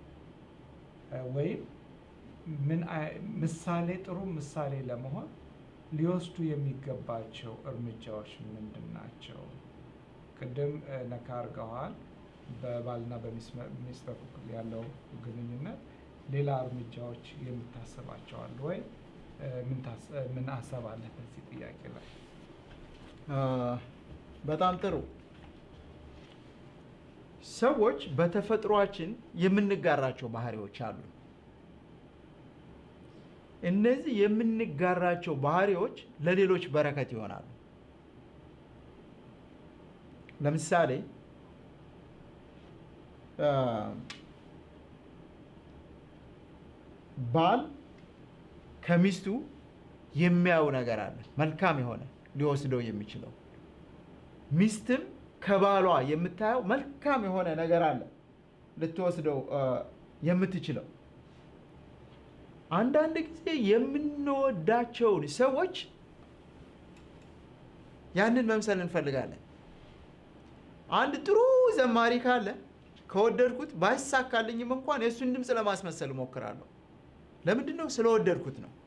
Speaker 1: ወይም ምን ምሳሌ ጥሩ ምሳሌ ለመሆን ሊወስዱ የሚገባቸው እርምጃዎች ምንድን ናቸው? ቅድም ነካ አድርገዋል። በባልና በሚስት በኩል ያለው ግንኙነት ሌላ እርምጃዎች የምታስባቸዋል ወይ? ምን ሀሳብ አለ በዚህ ጥያቄ ላይ?
Speaker 2: በጣም ጥሩ። ሰዎች በተፈጥሯችን የምንጋራቸው ባህሪዎች አሉ። እነዚህ የምንጋራቸው ባህሪዎች ለሌሎች በረከት ይሆናሉ። ለምሳሌ አ፣ ባል ከሚስቱ የሚያየው ነገር አለ፣ መልካም የሆነ ሊወስደው የሚችለው ሚስትም ከባሏ የምታየው መልካም የሆነ ነገር አለ ልትወስደው አ፣ የምትችለው። አንዳንድ ጊዜ የምንወዳቸውን ሰዎች ያንን መምሰል እንፈልጋለን። አንድ ጥሩ ዘማሪ ካለ ከወደድኩት ባይሳካልኝም እንኳን የእሱን ድምፅ ለማስመሰል እሞክራለሁ። ለምንድን ነው? ስለወደድኩት ነው።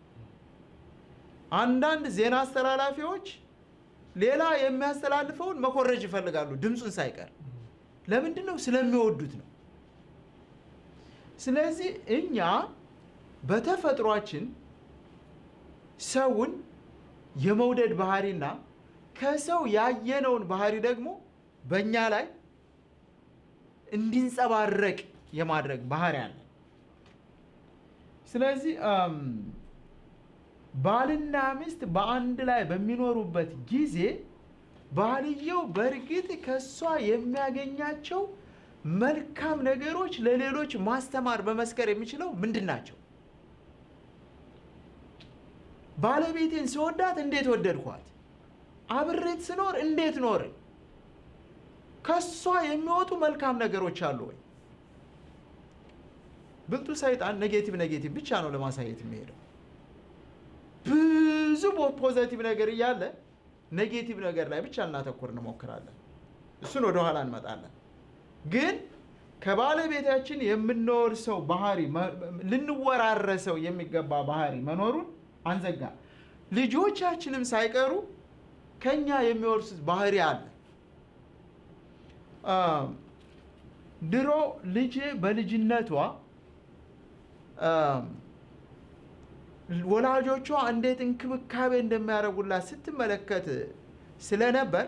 Speaker 2: አንዳንድ ዜና አስተላላፊዎች ሌላ የሚያስተላልፈውን መኮረጅ ይፈልጋሉ፣ ድምፁን ሳይቀር። ለምንድን ነው? ስለሚወዱት ነው። ስለዚህ እኛ በተፈጥሯችን ሰውን የመውደድ ባህሪና ከሰው ያየነውን ባህሪ ደግሞ በእኛ ላይ እንዲንጸባረቅ የማድረግ ባህሪ አለ። ስለዚህ አም፣ ባልና ሚስት በአንድ ላይ በሚኖሩበት ጊዜ ባልየው በእርግጥ ከእሷ የሚያገኛቸው መልካም ነገሮች ለሌሎች ማስተማር በመስከር የሚችለው ምንድን ናቸው? ባለቤቴን ስወዳት እንዴት ወደድኳት? አብሬት ስኖር እንዴት ኖርን? ከሷ የሚወጡ መልካም ነገሮች አሉ ወይ? ብልጡ ሰይጣን ኔጌቲቭ ኔጌቲቭ ብቻ ነው ለማሳየት የሚሄደው። ብዙ ፖዘቲቭ ነገር እያለ ኔጌቲቭ ነገር ላይ ብቻ ልናተኩር እንሞክራለን። እሱን ወደኋላ እንመጣለን። ግን ከባለቤታችን የምንወርሰው ባህሪ መ- ልንወራረሰው የሚገባ ባህሪ መኖሩን አንዘጋ። ልጆቻችንም ሳይቀሩ ከኛ የሚወርሱት ባህሪ አለ። አም፣ ድሮ ልጄ በልጅነቷ አም፣ ወላጆቿ እንዴት እንክብካቤ እንደሚያደርጉላት ስትመለከት ስለነበር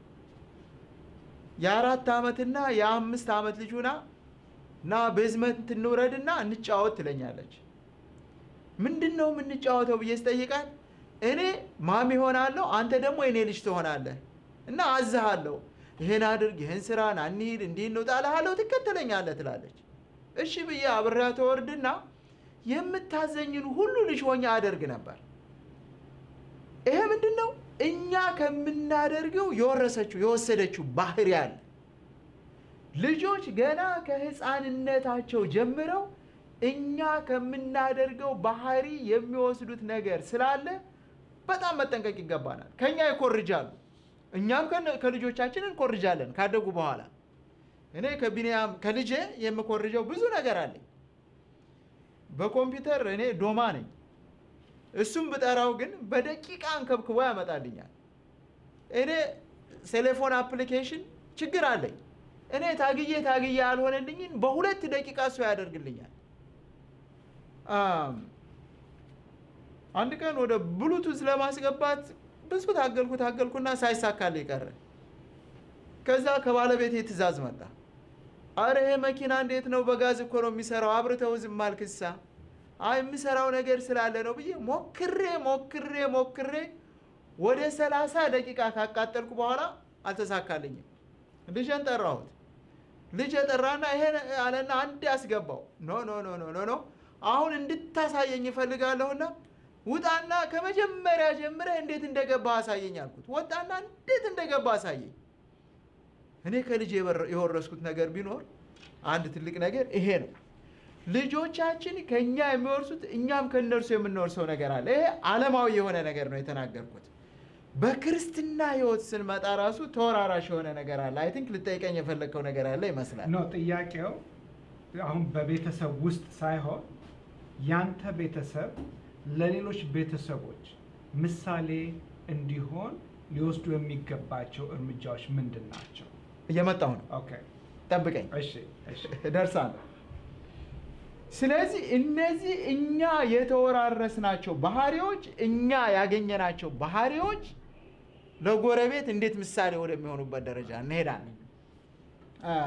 Speaker 2: የአራት ዓመትና የአምስት ዓመት ልጅ ሆና እና ቤዝመንት እንውረድና እንጫወት ትለኛለች። ምንድን ነው የምንጫወተው ብዬ ስጠይቃት እኔ ማሚ ሆናለሁ፣ አንተ ደግሞ የኔ ልጅ ትሆናለህ እና አዝሃለሁ፣ ይሄን አድርግ፣ ይህን ስራ ና እንሂድ፣ እንዲህ እንውጣ እልሃለሁ፣ ትከተለኛለህ ትላለች። እሺ ብዬ አብሬያ ተወርድና የምታዘኝን ሁሉ ልጅ ሆኜ አደርግ ነበር። ይሄ ምንድን ነው? እኛ ከምናደርገው የወረሰችው የወሰደችው ባህሪ አለ። ልጆች ገና ከህፃንነታቸው ጀምረው እኛ ከምናደርገው ባህሪ የሚወስዱት ነገር ስላለ በጣም መጠንቀቅ ይገባናል። ከኛ ይኮርጃሉ፣ እኛም ከነ- ከልጆቻችን እንኮርጃለን ካደጉ በኋላ። እኔ ከቢንያም ከልጄ የምኮርጀው ብዙ ነገር አለኝ። በኮምፒውተር እኔ ዶማ ነኝ። እሱም ብጠራው ግን በደቂቃ አንከብክቦ ያመጣልኛል። እኔ ቴሌፎን አፕሊኬሽን ችግር አለኝ። እኔ ታግዬ ታግዬ ያልሆነልኝን በሁለት ደቂቃ እሱ ያደርግልኛል። አም፣ አንድ ቀን ወደ ብሉቱዝ ለማስገባት ብዙ ታገልኩ ታገልኩና ሳይሳካልኝ ቀረ። ከዛ ከባለቤቴ ትእዛዝ መጣ። አረ ይሄ መኪና እንዴት ነው? በጋዝ እኮ ነው የሚሰራው። አብርተው ዝም አልክሳ። አይ የምሰራው ነገር ስላለ ነው ብዬ ሞክሬ ሞክሬ ሞክሬ ወደ ሰላሳ ደቂቃ ካቃጠልኩ በኋላ አልተሳካልኝም። ልጄን ጠራሁት። ልጅ የጠራና ይሄ አለና አንድ ያስገባው ኖ ኖ ኖ ኖ ኖ ኖ አሁን እንድታሳየኝ እፈልጋለሁና ውጣና ከመጀመሪያ ጀምረህ እንዴት እንደገባ አሳየኝ አልኩት። ወጣና እንዴት እንደገባ አሳየኝ። እኔ ከልጅ የወረስኩት ነገር ቢኖር አንድ ትልቅ ነገር ይሄ ነው። ልጆቻችን ከኛ የሚወርሱት እኛም ከእነርሱ የምንወርሰው ነገር አለ። ይሄ ዓለማዊ የሆነ ነገር ነው የተናገርኩት። በክርስትና ሕይወት ስንመጣ ራሱ ተወራራሽ የሆነ ነገር አለ። አይ ቲንክ ልጠይቀኝ የፈለግከው ነገር አለ ይመስላል።
Speaker 1: ነው ጥያቄው። አሁን በቤተሰብ ውስጥ ሳይሆን ያንተ ቤተሰብ ለሌሎች ቤተሰቦች ምሳሌ እንዲሆን ሊወስዱ የሚገባቸው እርምጃዎች ምንድን ናቸው?
Speaker 2: እየመጣሁ ነው፣
Speaker 1: ኦኬ፣
Speaker 2: ጠብቀኝ፣
Speaker 1: እሺ፣ እሺ።
Speaker 2: እደርሳለሁ። ስለዚህ እነዚህ እኛ የተወራረስናቸው ባህሪዎች እኛ ያገኘናቸው ባህሪዎች ለጎረቤት እንዴት ምሳሌ ወደሚሆኑበት ደረጃ እንሄዳለን። አ፣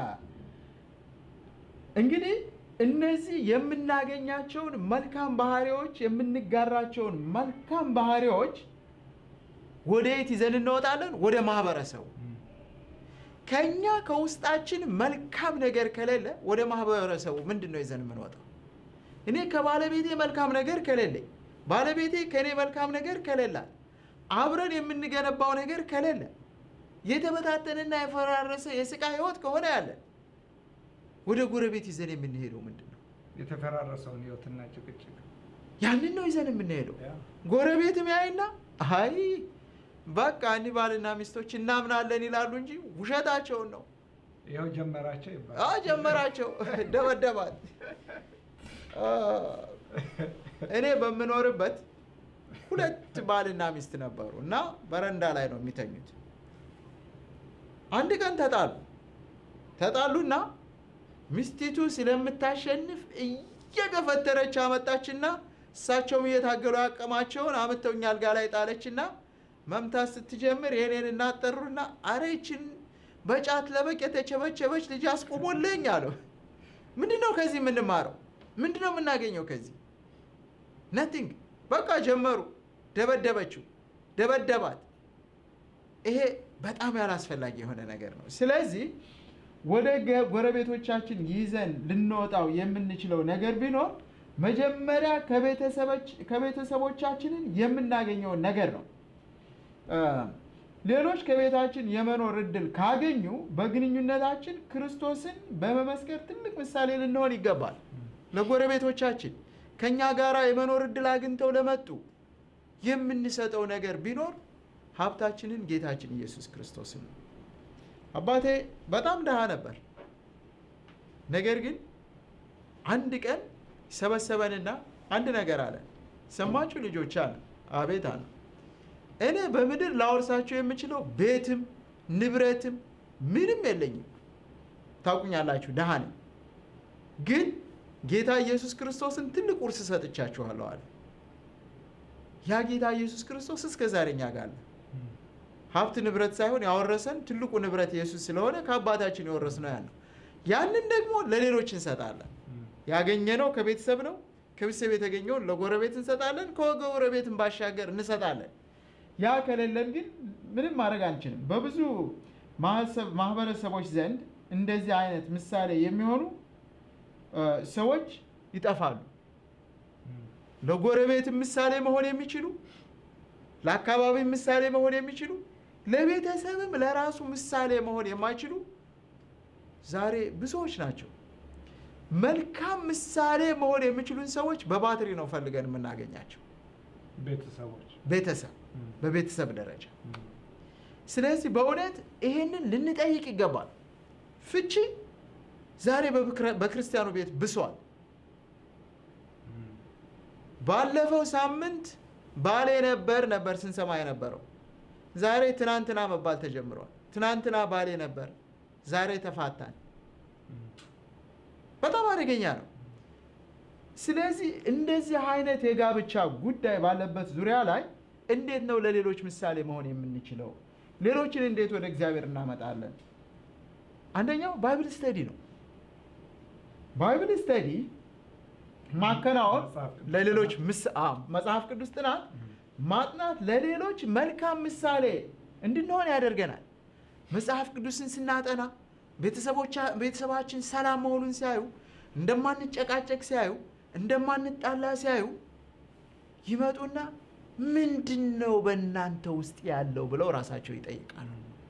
Speaker 2: እንግዲህ እነዚህ የምናገኛቸውን መልካም ባህሪዎች የምንጋራቸውን መልካም ባህሪዎች ወደ የት ይዘን እንወጣለን? ወደ ማህበረሰቡ። ከኛ ከውስጣችን መልካም ነገር ከሌለ ወደ ማህበረሰቡ ምንድን ነው ይዘን የምንወጣው? እኔ ከባለቤቴ መልካም ነገር ከሌለኝ፣ ባለቤቴ ከእኔ መልካም ነገር ከሌላት፣ አብረን የምንገነባው ነገር ከሌለ፣ የተበታተነና የፈራረሰ የስቃ ህይወት ከሆነ ያለን ወደ ጎረቤት ይዘን የምንሄደው ምንድን ነው?
Speaker 1: የተፈራረሰውን ህይወትና ጭቅጭቅ
Speaker 2: ያንን ነው ይዘን የምንሄደው።
Speaker 1: ያ
Speaker 2: ጎረቤትም ያይና አይ በቃ እኒህ ባልና ሚስቶች እናምናለን ይላሉ እንጂ ውሸታቸውን ነው።
Speaker 1: ይኸው ጀመራቸው
Speaker 2: አ
Speaker 1: ይባላል።
Speaker 2: ጀመራቸው ደበደባት። አ፣ እኔ በምኖርበት ሁለት ባልና ሚስት ነበሩ እና በረንዳ ላይ ነው የሚተኙት። አንድ ቀን ተጣሉ። ተጣሉና ሚስቲቱ ስለምታሸንፍ እየገፈተረች አመጣችና እሳቸውም እየታገሉ ያቀማቸውን አምጥተውኝ አልጋ ላይ ጣለችና መምታት ስትጀምር የኔን እናጠሩና አሬችን በጫት ለበቅ የተቸበቸበች ልጅ አስቆሞልኝ አለው። ምንድን ነው ከዚህ የምንማረው? ምንድን ነው የምናገኘው ከዚህ? ነቲንግ። በቃ ጀመሩ። ደበደበችው፣ ደበደባት። ይሄ በጣም ያላስፈላጊ የሆነ ነገር ነው። ስለዚህ ወደ ገ- ጎረቤቶቻችን ይዘን ልንወጣው የምንችለው ነገር ቢኖር መጀመሪያ ከቤተሰቦች- ከቤተሰቦቻችንን የምናገኘውን ነገር ነው። እ፣ ሌሎች ከቤታችን የመኖር እድል ካገኙ በግንኙነታችን ክርስቶስን በመመስከር ትልቅ ምሳሌ ልንሆን ይገባል። ለጎረቤቶቻችን ከእኛ ጋር የመኖር እድል አግኝተው ለመጡ የምንሰጠው ነገር ቢኖር ሀብታችንን ጌታችን ኢየሱስ ክርስቶስን ነው። አባቴ በጣም ድሃ ነበር። ነገር ግን አንድ ቀን ሰበሰበንና አንድ ነገር አለ። ሰማችሁ ልጆች አለ። አቤት አለ። እኔ በምድር ላወርሳቸው የምችለው ቤትም ንብረትም ምንም የለኝም። ታውቁኛላችሁ፣ ድሃ ነኝ። ግን ጌታ ኢየሱስ ክርስቶስን ትልቅ ውርስ ሰጥቻችኋለሁ አለ። ያ ጌታ ኢየሱስ ክርስቶስ እስከ ዛሬ እኛ ጋር አለ። ሀብት ንብረት ሳይሆን ያወረሰን ትልቁ ንብረት ኢየሱስ ስለሆነ ከአባታችን የወረስነው ያን ነው። ያንን ደግሞ ለሌሎች እንሰጣለን። ያገኘነው ከቤተሰብ ነው። ከቤተሰብ የተገኘውን ለጎረቤት እንሰጣለን። ከጎረቤትን ባሻገር እንሰጣለን። ያ ከሌለን ግን ምንም ማድረግ አንችልም። በብዙ ማህሰብ- ማህበረሰቦች ዘንድ እንደዚህ አይነት ምሳሌ የሚሆኑ እ፣ ሰዎች ይጠፋሉ። ለጎረቤት ምሳሌ መሆን የሚችሉ ለአካባቢ ምሳሌ መሆን የሚችሉ ለቤተሰብም ለራሱ ምሳሌ መሆን የማይችሉ ዛሬ ብዙዎች ናቸው። መልካም ምሳሌ መሆን የሚችሉን ሰዎች በባትሪ ነው ፈልገን የምናገኛቸው።
Speaker 1: ቤተሰቦች
Speaker 2: ቤተሰብ በቤተሰብ ደረጃ። ስለዚህ በእውነት ይሄንን ልንጠይቅ ይገባል። ፍቺ ዛሬ በክረ- በክርስቲያኑ ቤት ብሷል። ባለፈው ሳምንት ባሌ ነበር ነበር ስንሰማ የነበረው። ዛሬ ትናንትና መባል ተጀምሯል። ትናንትና ባሌ ነበር፣ ዛሬ ተፋታን። በጣም አደገኛ ነው። ስለዚህ እንደዚህ አይነት የጋብቻ ጉዳይ ባለበት ዙሪያ ላይ እንዴት ነው ለሌሎች ምሳሌ መሆን የምንችለው? ሌሎችን እንዴት ወደ እግዚአብሔር እናመጣለን? አንደኛው ባይብል ስተዲ ነው። ባይብል ስተዲ ማከናወን
Speaker 1: መጽሐፍ ቅዱስ
Speaker 2: ለሌሎች ምስ- አዎ፣ መጽሐፍ ቅዱስ ጥናት ማጥናት ለሌሎች መልካም ምሳሌ እንድንሆን ያደርገናል። መጽሐፍ ቅዱስን ስናጠና ቤተሰቦቻ- ቤተሰባችን ሰላም መሆኑን ሲያዩ፣ እንደማንጨቃጨቅ ሲያዩ፣ እንደማንጣላ ሲያዩ ይመጡና ምንድን ነው በእናንተ ውስጥ ያለው ብለው ራሳቸው ይጠይቃሉ።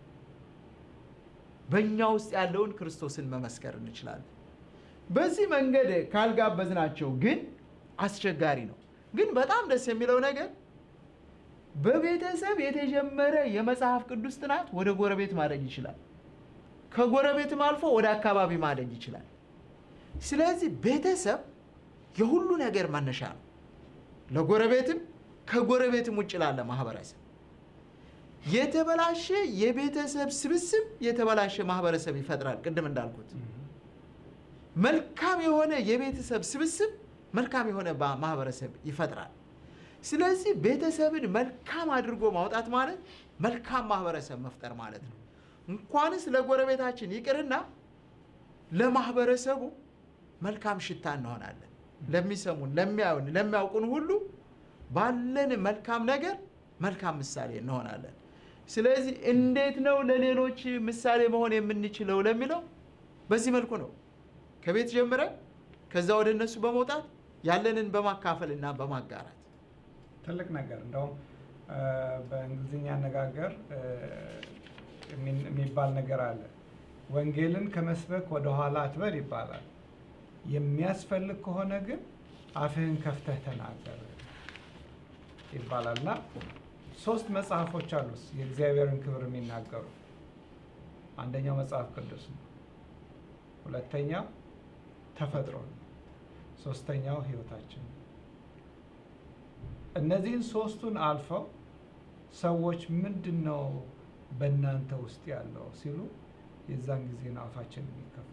Speaker 2: በእኛ ውስጥ ያለውን ክርስቶስን መመስከር እንችላለን። በዚህ መንገድ ካልጋበዝናቸው ግን አስቸጋሪ ነው። ግን በጣም ደስ የሚለው ነገር በቤተሰብ የተጀመረ የመጽሐፍ ቅዱስ ጥናት ወደ ጎረቤት ማደግ ይችላል። ከጎረቤትም አልፎ ወደ አካባቢ ማደግ ይችላል። ስለዚህ ቤተሰብ የሁሉ ነገር መነሻ ነው። ለጎረቤትም ከጎረቤትም ውጭ ላለ ማህበረሰብ የተበላሸ የቤተሰብ ስብስብ የተበላሸ ማህበረሰብ ይፈጥራል። ቅድም እንዳልኩት መልካም የሆነ የቤተሰብ ስብስብ መልካም የሆነ ባ- ማህበረሰብ ይፈጥራል። ስለዚህ ቤተሰብን መልካም አድርጎ ማውጣት ማለት መልካም ማህበረሰብ መፍጠር ማለት ነው። እንኳንስ ለጎረቤታችን ይቅርና ለማህበረሰቡ መልካም ሽታ እንሆናለን። ለሚሰሙን፣ ለሚያዩን፣ ለሚያውቁን ሁሉ ባለን መልካም ነገር መልካም ምሳሌ እንሆናለን። ስለዚህ እንዴት ነው ለሌሎች ምሳሌ መሆን የምንችለው ለሚለው በዚህ መልኩ ነው። ከቤት ጀምረን ከዛ ወደ እነሱ በመውጣት ያለንን በማካፈል እና በማጋራት
Speaker 1: ትልቅ ነገር እንደውም እ፣ በእንግሊዝኛ አነጋገር እ፣ የሚ- የሚባል ነገር አለ። ወንጌልን ከመስበክ ወደ ኋላ አትበል ይባላል። የሚያስፈልግ ከሆነ ግን አፍህን ከፍተህ ተናገር ይባላል እና ሶስት መጽሐፎች አሉ የእግዚአብሔርን ክብር የሚናገሩ። አንደኛው መጽሐፍ ቅዱስ ነው። ሁለተኛው ተፈጥሮ ነው። ሶስተኛው ህይወታችን ነው። እነዚህን ሶስቱን አልፈው ሰዎች ምንድን ነው በእናንተ ውስጥ ያለው ሲሉ የዛን ጊዜ ነው አፋችን የሚከፈት።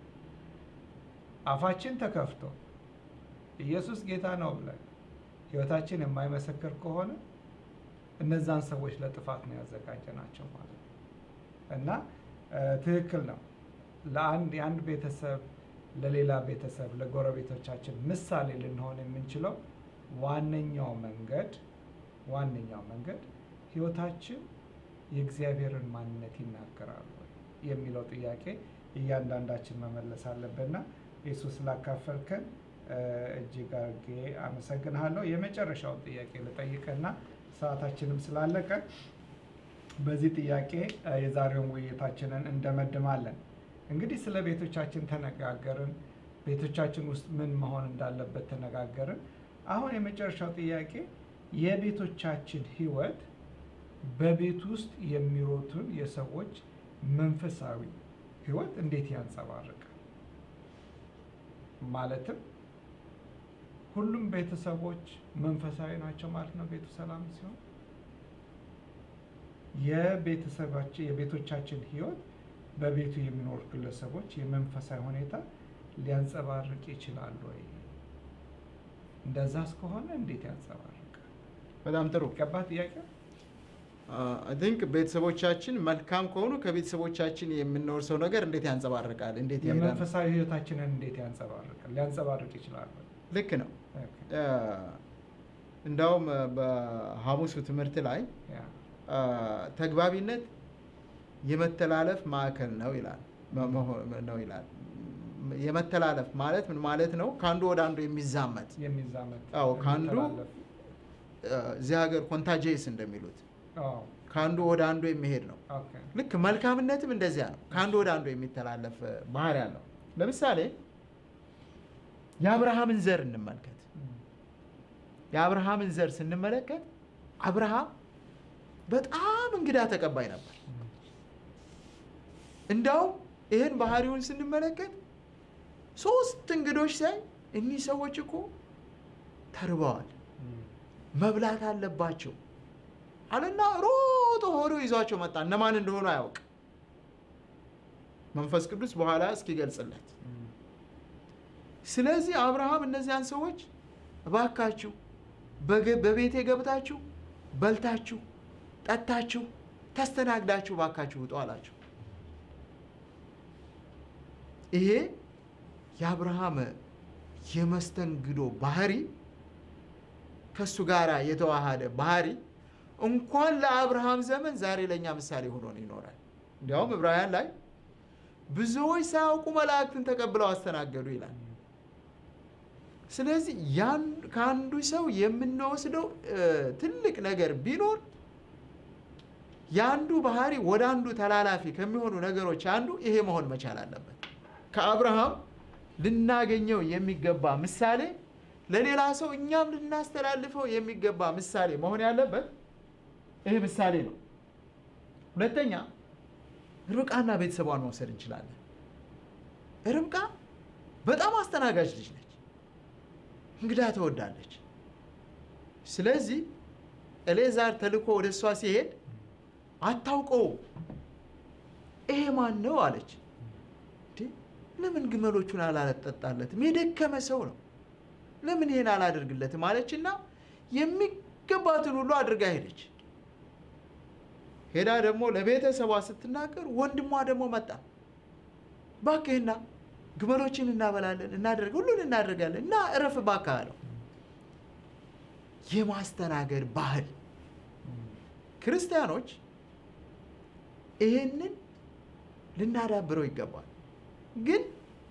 Speaker 1: አፋችን ተከፍቶ ኢየሱስ ጌታ ነው ብለን ህይወታችን የማይመሰክር ከሆነ እነዛን ሰዎች ለጥፋት ነው ያዘጋጀናቸው ማለት ነው። እና እ፣ ትክክል ነው። ለአንድ የአንድ ቤተሰብ ለሌላ ቤተሰብ ለጎረቤቶቻችን ምሳሌ ልንሆን የምንችለው ዋነኛው መንገድ ዋነኛው መንገድ ህይወታችን የእግዚአብሔርን ማንነት ይናገራሉ ወይ የሚለው ጥያቄ እያንዳንዳችን መመለስ አለብንና ኢየሱስ ስላካፈልከን እ፣ እጅግ አድርጌ አመሰግንሃለሁ። የመጨረሻውን ጥያቄ ልጠይቅና ሰዓታችንም ስላለቀ በዚህ ጥያቄ እ፣ የዛሬውን ውይይታችንን እንደመድማለን። እንግዲህ ስለ ቤቶቻችን ተነጋገርን። ቤቶቻችን ውስጥ ምን መሆን እንዳለበት ተነጋገርን። አሁን የመጨረሻው ጥያቄ የቤቶቻችን ህይወት በቤት ውስጥ የሚሮቱን የሰዎች መንፈሳዊ ህይወት እንዴት ያንጸባርቃል? ማለትም ሁሉም ቤተሰቦች መንፈሳዊ ናቸው ማለት ነው ቤቱ ሰላም ሲሆን የቤተሰባችን የቤቶቻችን ህይወት በቤቱ የሚኖሩ ግለሰቦች የመንፈሳዊ ሁኔታ ሊያንጸባርቅ ይችላል ወይ? እንደዛስ ከሆነ እንዴት ያንጸባርቃል?
Speaker 2: በጣም ጥሩ
Speaker 1: ገባ ጥያቄ?
Speaker 2: አይ ቲንክ ቤተሰቦቻችን መልካም ከሆኑ ከቤተሰቦቻችን የምንወርሰው ነገር እንዴት ያንጸባርቃል? እንዴት ይሄዳል?
Speaker 1: የመንፈሳዊ ህይወታችንን እንዴት ያንጸባርቃል? ሊያንጸባርቅ ይችላል ወይ?
Speaker 2: ልክ ነው።
Speaker 1: ኦኬ።
Speaker 2: አ፣ እንዳውም በሐሙሱ ትምህርት ላይ
Speaker 1: ያ
Speaker 2: አ፣ ተግባቢነት የመተላለፍ ማዕከል ነው ይላል መ- መሆ- ነው ይላል። የመተላለፍ ማለት ምን ማለት ነው? ከአንዱ ወደ አንዱ የሚዛመት
Speaker 1: የሚዛመት
Speaker 2: አዎ፣ ከአንዱ
Speaker 1: የሚተላለፍ።
Speaker 2: አ፣ እዚህ ሀገር ኮንታጄስ እንደሚሉት
Speaker 1: አዎ፣
Speaker 2: ከአንዱ ወደ አንዱ የሚሄድ ነው።
Speaker 1: ኦኬ።
Speaker 2: ልክ መልካምነትም እንደዚያ ነው። ከአንዱ ወደ አንዱ የሚተላለፍ ባህሪ ያለው። ለምሳሌ የአብርሃምን ዘር እንመልከት።
Speaker 1: እም፣
Speaker 2: የአብርሃምን ዘር ስንመለከት አብርሃም በጣም እንግዳ ተቀባይ ነበር።
Speaker 1: እም፣
Speaker 2: እንዳውም ይህን ባህሪውን ስንመለከት ሶስት እንግዶች ሲያይ እኒህ ሰዎች እኮ ተርበዋል፣
Speaker 1: እም፣
Speaker 2: መብላት አለባቸው አለና ሮጦ ሆዶ ይዟቸው መጣ። እነማን እንደሆኑ አያውቅ። መንፈስ ቅዱስ በኋላ እስኪገልጽለት
Speaker 1: እም፣
Speaker 2: ስለዚህ አብርሃም እነዚያን ሰዎች እባካችሁ በገ- በቤቴ ገብታችሁ በልታችሁ ጠጥታችሁ ተስተናግዳችሁ እባካችሁ ውጡ አላቸው። ይሄ የአብርሃም የመስተንግዶ ባህሪ ከእሱ ጋር የተዋሃደ ባህሪ እንኳን ለአብርሃም ዘመን ዛሬ ለእኛ ምሳሌ ሆኖ ይኖራል። እንዲያውም ዕብራውያን ላይ ብዙዎች ሳያውቁ መላእክትን ተቀብለው አስተናገዱ ይላል። ስለዚህ ያን ከአንዱ ሰው የምንወስደው እ፣ ትልቅ ነገር ቢኖር የአንዱ ባህሪ ወደ አንዱ ተላላፊ ከሚሆኑ ነገሮች አንዱ ይሄ መሆን መቻል አለበት። ከአብርሃም ልናገኘው የሚገባ ምሳሌ ለሌላ ሰው እኛም ልናስተላልፈው የሚገባ ምሳሌ መሆን ያለበት ይሄ ምሳሌ ነው። ሁለተኛ ርብቃና ቤተሰቧን መውሰድ እንችላለን። ርብቃ በጣም አስተናጋጅ ልጅ ነች። እንግዳ ትወዳለች። ስለዚህ ኤሌዛር ተልኮ ወደ እሷ ሲሄድ አታውቀውም። ይሄ ማን ነው አለች። እንዴ ለምን ግመሎቹን አላጠጣለትም? የደከመ ሰው ነው። ለምን ይሄን አላደርግለትም አለችና የሚገባትን ሁሉ አድርጋ ሄደች። ሄዳ ደግሞ ለቤተሰቧ ስትናገር ወንድሟ ደግሞ መጣ። እባክህና ግመሎችን እናበላለን፣ እናደርግ ሁሉን እናደርጋለን እና እረፍ እባክህ አለው። የማስተናገድ ባህል ክርስቲያኖች ይህንን ልናዳብረው ይገባል። ግን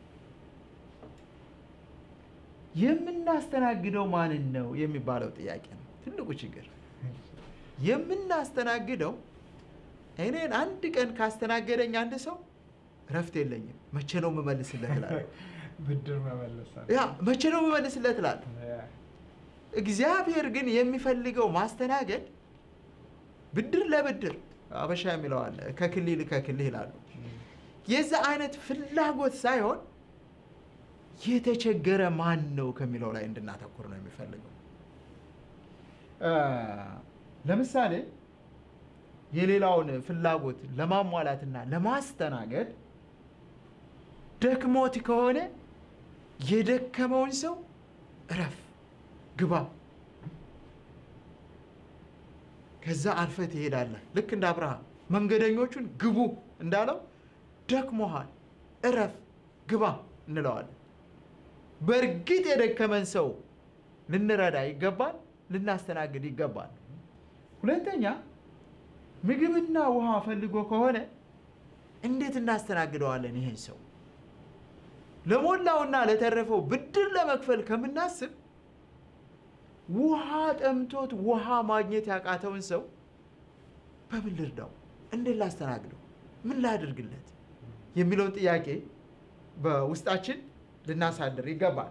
Speaker 2: የምናስተናግደው ማንን ነው የሚባለው ጥያቄ ነው ትልቁ ችግር። የምናስተናግደው እኔን አንድ ቀን ካስተናገደኝ አንድ ሰው እረፍት የለኝም። መቼ ነው የምመልስለት እላለሁ።
Speaker 1: ብድር መመለስ አለ።
Speaker 2: ያ መቼ ነው የምመልስለት እላለሁ።
Speaker 1: ያ፣
Speaker 2: እግዚአብሔር ግን የሚፈልገው ማስተናገድ ብድር ለብድር አበሻ የሚለው አለ ከክሊል ከክልህ ይላሉ። የዛ አይነት ፍላጎት ሳይሆን የተቸገረ ማን ነው ከሚለው ላይ እንድናተኩር ነው የሚፈልገው። አ፣ ለምሳሌ የሌላውን ፍላጎት ለማሟላትና ለማስተናገድ ደክሞት ከሆነ የደከመውን ሰው እረፍ፣ ግባ፣ ከዛ አልፈህ ትሄዳለህ። ልክ እንደ አብርሃም መንገደኞቹን ግቡ እንዳለው ደክሞሃል፣ እረፍ፣ ግባ እንለዋለን። በእርግጥ የደከመን ሰው ልንረዳ ይገባል፣ ልናስተናግድ ይገባል። ሁለተኛ ምግብና ውሃ ፈልጎ ከሆነ እንዴት እናስተናግደዋለን? ይሄን ሰው ለሞላውና ለተረፈው ብድር ለመክፈል ከምናስብ ውሃ ጠምቶት ውሃ ማግኘት ያቃተውን ሰው በምን ልርዳው? እንዴት ላስተናግደው? ምን ላድርግለት? የሚለውን ጥያቄ በውስጣችን ልናሳድር ይገባል።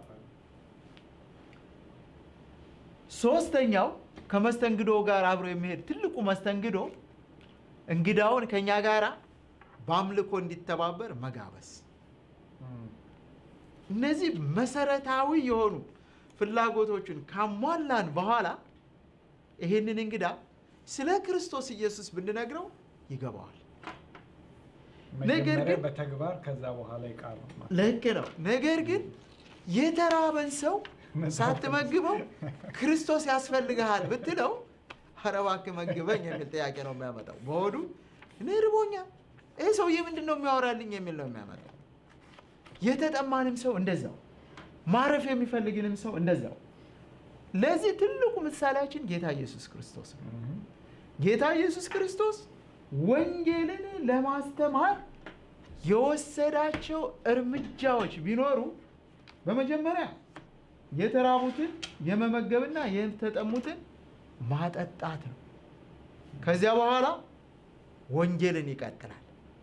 Speaker 2: ሶስተኛው ከመስተንግዶ ጋር አብሮ የሚሄድ ትልቁ መስተንግዶ እንግዳውን ከኛ ጋር በአምልኮ እንዲተባበር መጋበዝ። እነዚህ መሰረታዊ የሆኑ ፍላጎቶችን ካሟላን በኋላ ይህንን እንግዳ ስለ ክርስቶስ ኢየሱስ ብንነግረው ይገባዋል። ነገር
Speaker 1: መጀመሪያ
Speaker 2: ግን-
Speaker 1: በተግባር ከዛ በኋላ ይቃሉ
Speaker 2: ልክ ነው። ነገር ግን የተራበን ሰው ሳትመግበው ክርስቶስ ያስፈልግሃል ብትለው ኧረ እባክህ መግበኝ የሚል ጥያቄ ነው የሚያመጣው። በሆዱ እኔ ርቦኛል፣ ይህ ሰውዬ ምንድን ነው የሚያወራልኝ የሚል ነው የሚያመጣው። የተጠማንም ሰው እንደዛው፣ ማረፍ የሚፈልግንም ሰው እንደዛው። ለዚህ ትልቁ ምሳሌያችን ጌታ ኢየሱስ ክርስቶስ ነው። ጌታ ኢየሱስ ክርስቶስ ወንጌልን ለማስተማር የወሰዳቸው እርምጃዎች ቢኖሩ በመጀመሪያ የተራቡትን የመመገብና የተጠሙትን ማጠጣት ነው። ከዚያ በኋላ ወንጌልን ይቀጥላል።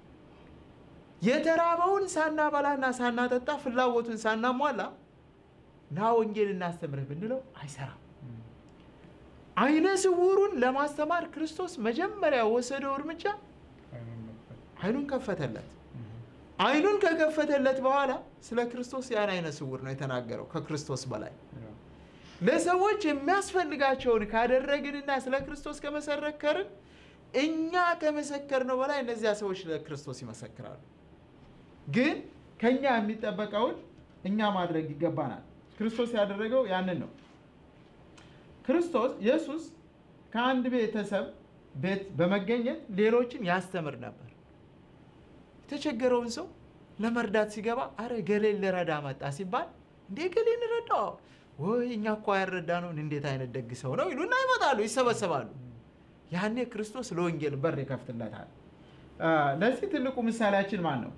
Speaker 2: የተራበውን ሳናበላና ሳናጠጣ ፍላጎቱን ሳናሟላ ና ወንጌል እናስተምርህ ብንለው አይሰራም። አይነ ስውሩን ለማስተማር ክርስቶስ መጀመሪያ የወሰደው እርምጃ አይኑን ከፈተለት። አይኑን ከከፈተለት በኋላ ስለ ክርስቶስ ያን አይነ ስውር ነው የተናገረው። ከክርስቶስ በላይ ለሰዎች የሚያስፈልጋቸውን ካደረግንና ስለ ክርስቶስ ከመሰከርን እኛ ከመሰከርነው በላይ እነዚያ ሰዎች ለክርስቶስ ይመሰክራሉ። ግን ከኛ የሚጠበቀውን እኛ ማድረግ ይገባናል። ክርስቶስ ያደረገው ያንን ነው። ክርስቶስ ኢየሱስ ከአንድ ቤተሰብ ቤት በመገኘት ሌሎችን ያስተምር ነበር። የተቸገረውን ሰው ለመርዳት ሲገባ አረ ገሌን ልረዳ መጣ ሲባል እንዴ ገሌን ረዳው ወይ እኛ እኮ ያረዳ ነውን እንዴት አይነት ደግ ሰው ነው ይሉና ይመጣሉ፣ ይሰበሰባሉ። ያኔ ክርስቶስ ለወንጌል በር ይከፍትለታል። አ፣ ለዚህ ትልቁ ምሳሌያችን ማን ነው?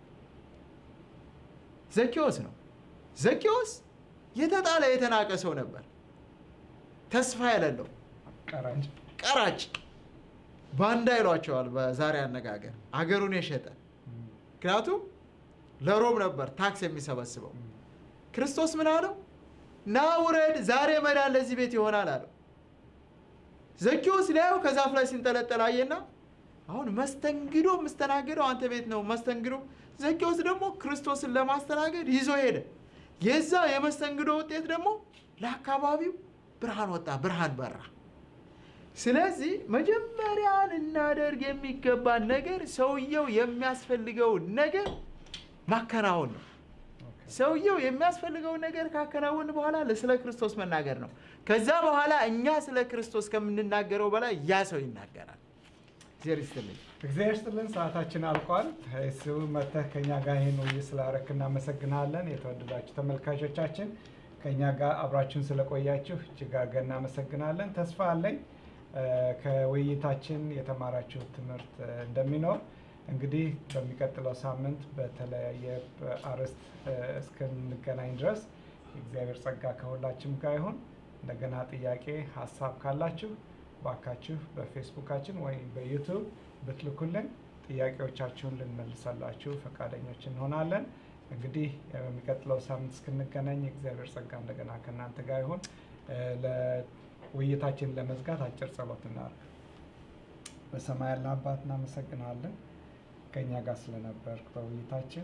Speaker 2: ዘኬዎስ ነው። ዘኬዎስ የተጣለ የተናቀ ሰው ነበር። ተስፋ የሌለው
Speaker 1: ቀራጭ
Speaker 2: ቀራጭ ባንዳ ይሏቸዋል በዛሬ አነጋገር፣ አገሩን የሸጠ ምክንያቱም ለሮም ነበር ታክስ የሚሰበስበው። ክርስቶስ ምን አለው? ና ውረድ፣ ዛሬ መዳን ለዚህ ቤት ይሆናል አለው። ዘኬዎስ ሊያየው ከዛፍ ላይ ሲንጠለጠል አየና አሁን መስተንግዶ የምስተናገደው አንተ ቤት ነው መስተንግዶ። ዘኬዎስ ደግሞ ክርስቶስን ለማስተናገድ ይዞ ሄደ። የዛ የመስተንግዶ ውጤት ደግሞ ለአካባቢው ብርሃን ወጣ፣ ብርሃን በራ። ስለዚህ መጀመሪያ ልናደርግ የሚገባን ነገር ሰውየው የሚያስፈልገውን ነገር ማከናወን ነው። ሰውየው የሚያስፈልገውን ነገር ካከናወን በኋላ ስለ ክርስቶስ መናገር ነው። ከዛ በኋላ እኛ ስለ ክርስቶስ ከምንናገረው በላይ ያ ሰው ይናገራል። እግዚአብሔር ይስጥልኝ።
Speaker 1: እግዚአብሔር ስጥልን። ሰዓታችን አልቋል። እሱ መተህ ከኛ ጋር ይህን ውይይት ስላረክ እናመሰግናለን። የተወደዳችሁ ተመልካቾቻችን ከኛ ጋር አብራችሁን ስለቆያችሁ እጅግ አድርገን እናመሰግናለን። ተስፋ አለኝ እ፣ ከውይይታችን የተማራችሁት ትምህርት እ፣ እንደሚኖር እንግዲህ በሚቀጥለው ሳምንት በተለያየ አርዕስት እ፣ እስክንገናኝ ድረስ የእግዚአብሔር ጸጋ ከሁላችንም ጋር ይሁን። እንደገና ጥያቄ ሀሳብ ካላችሁ ባካችሁ በፌስቡካችን ወይም በዩቱብ ብትልኩልን ጥያቄዎቻችሁን ልንመልሳላችሁ ፈቃደኞች እንሆናለን። እንግዲህ በሚቀጥለው ሳምንት እስክንገናኝ የእግዚአብሔር ጸጋ እንደገና ከእናንተ ጋር ይሁን። እ፣ ለውይይታችን ለመዝጋት አጭር ጸሎት እናድርግ። በሰማይ ያለ አባት እናመሰግናለን ከእኛ ጋር ስለነበርክ በውይይታችን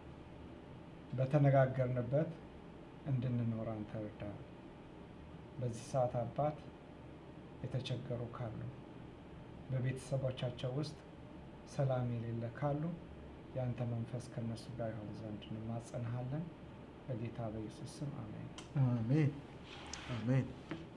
Speaker 1: በተነጋገርንበት እንድንኖር አንተ እርዳን። በዚህ ሰዓት አባት የተቸገሩ ካሉ በቤተሰቦቻቸው ውስጥ ሰላም የሌለ ካሉ የአንተ መንፈስ ከእነሱ ጋር ይሆን ዘንድ እንማጸንሃለን። በጌታ በኢየሱስ ስም አሜን።
Speaker 2: አሜን አሜን።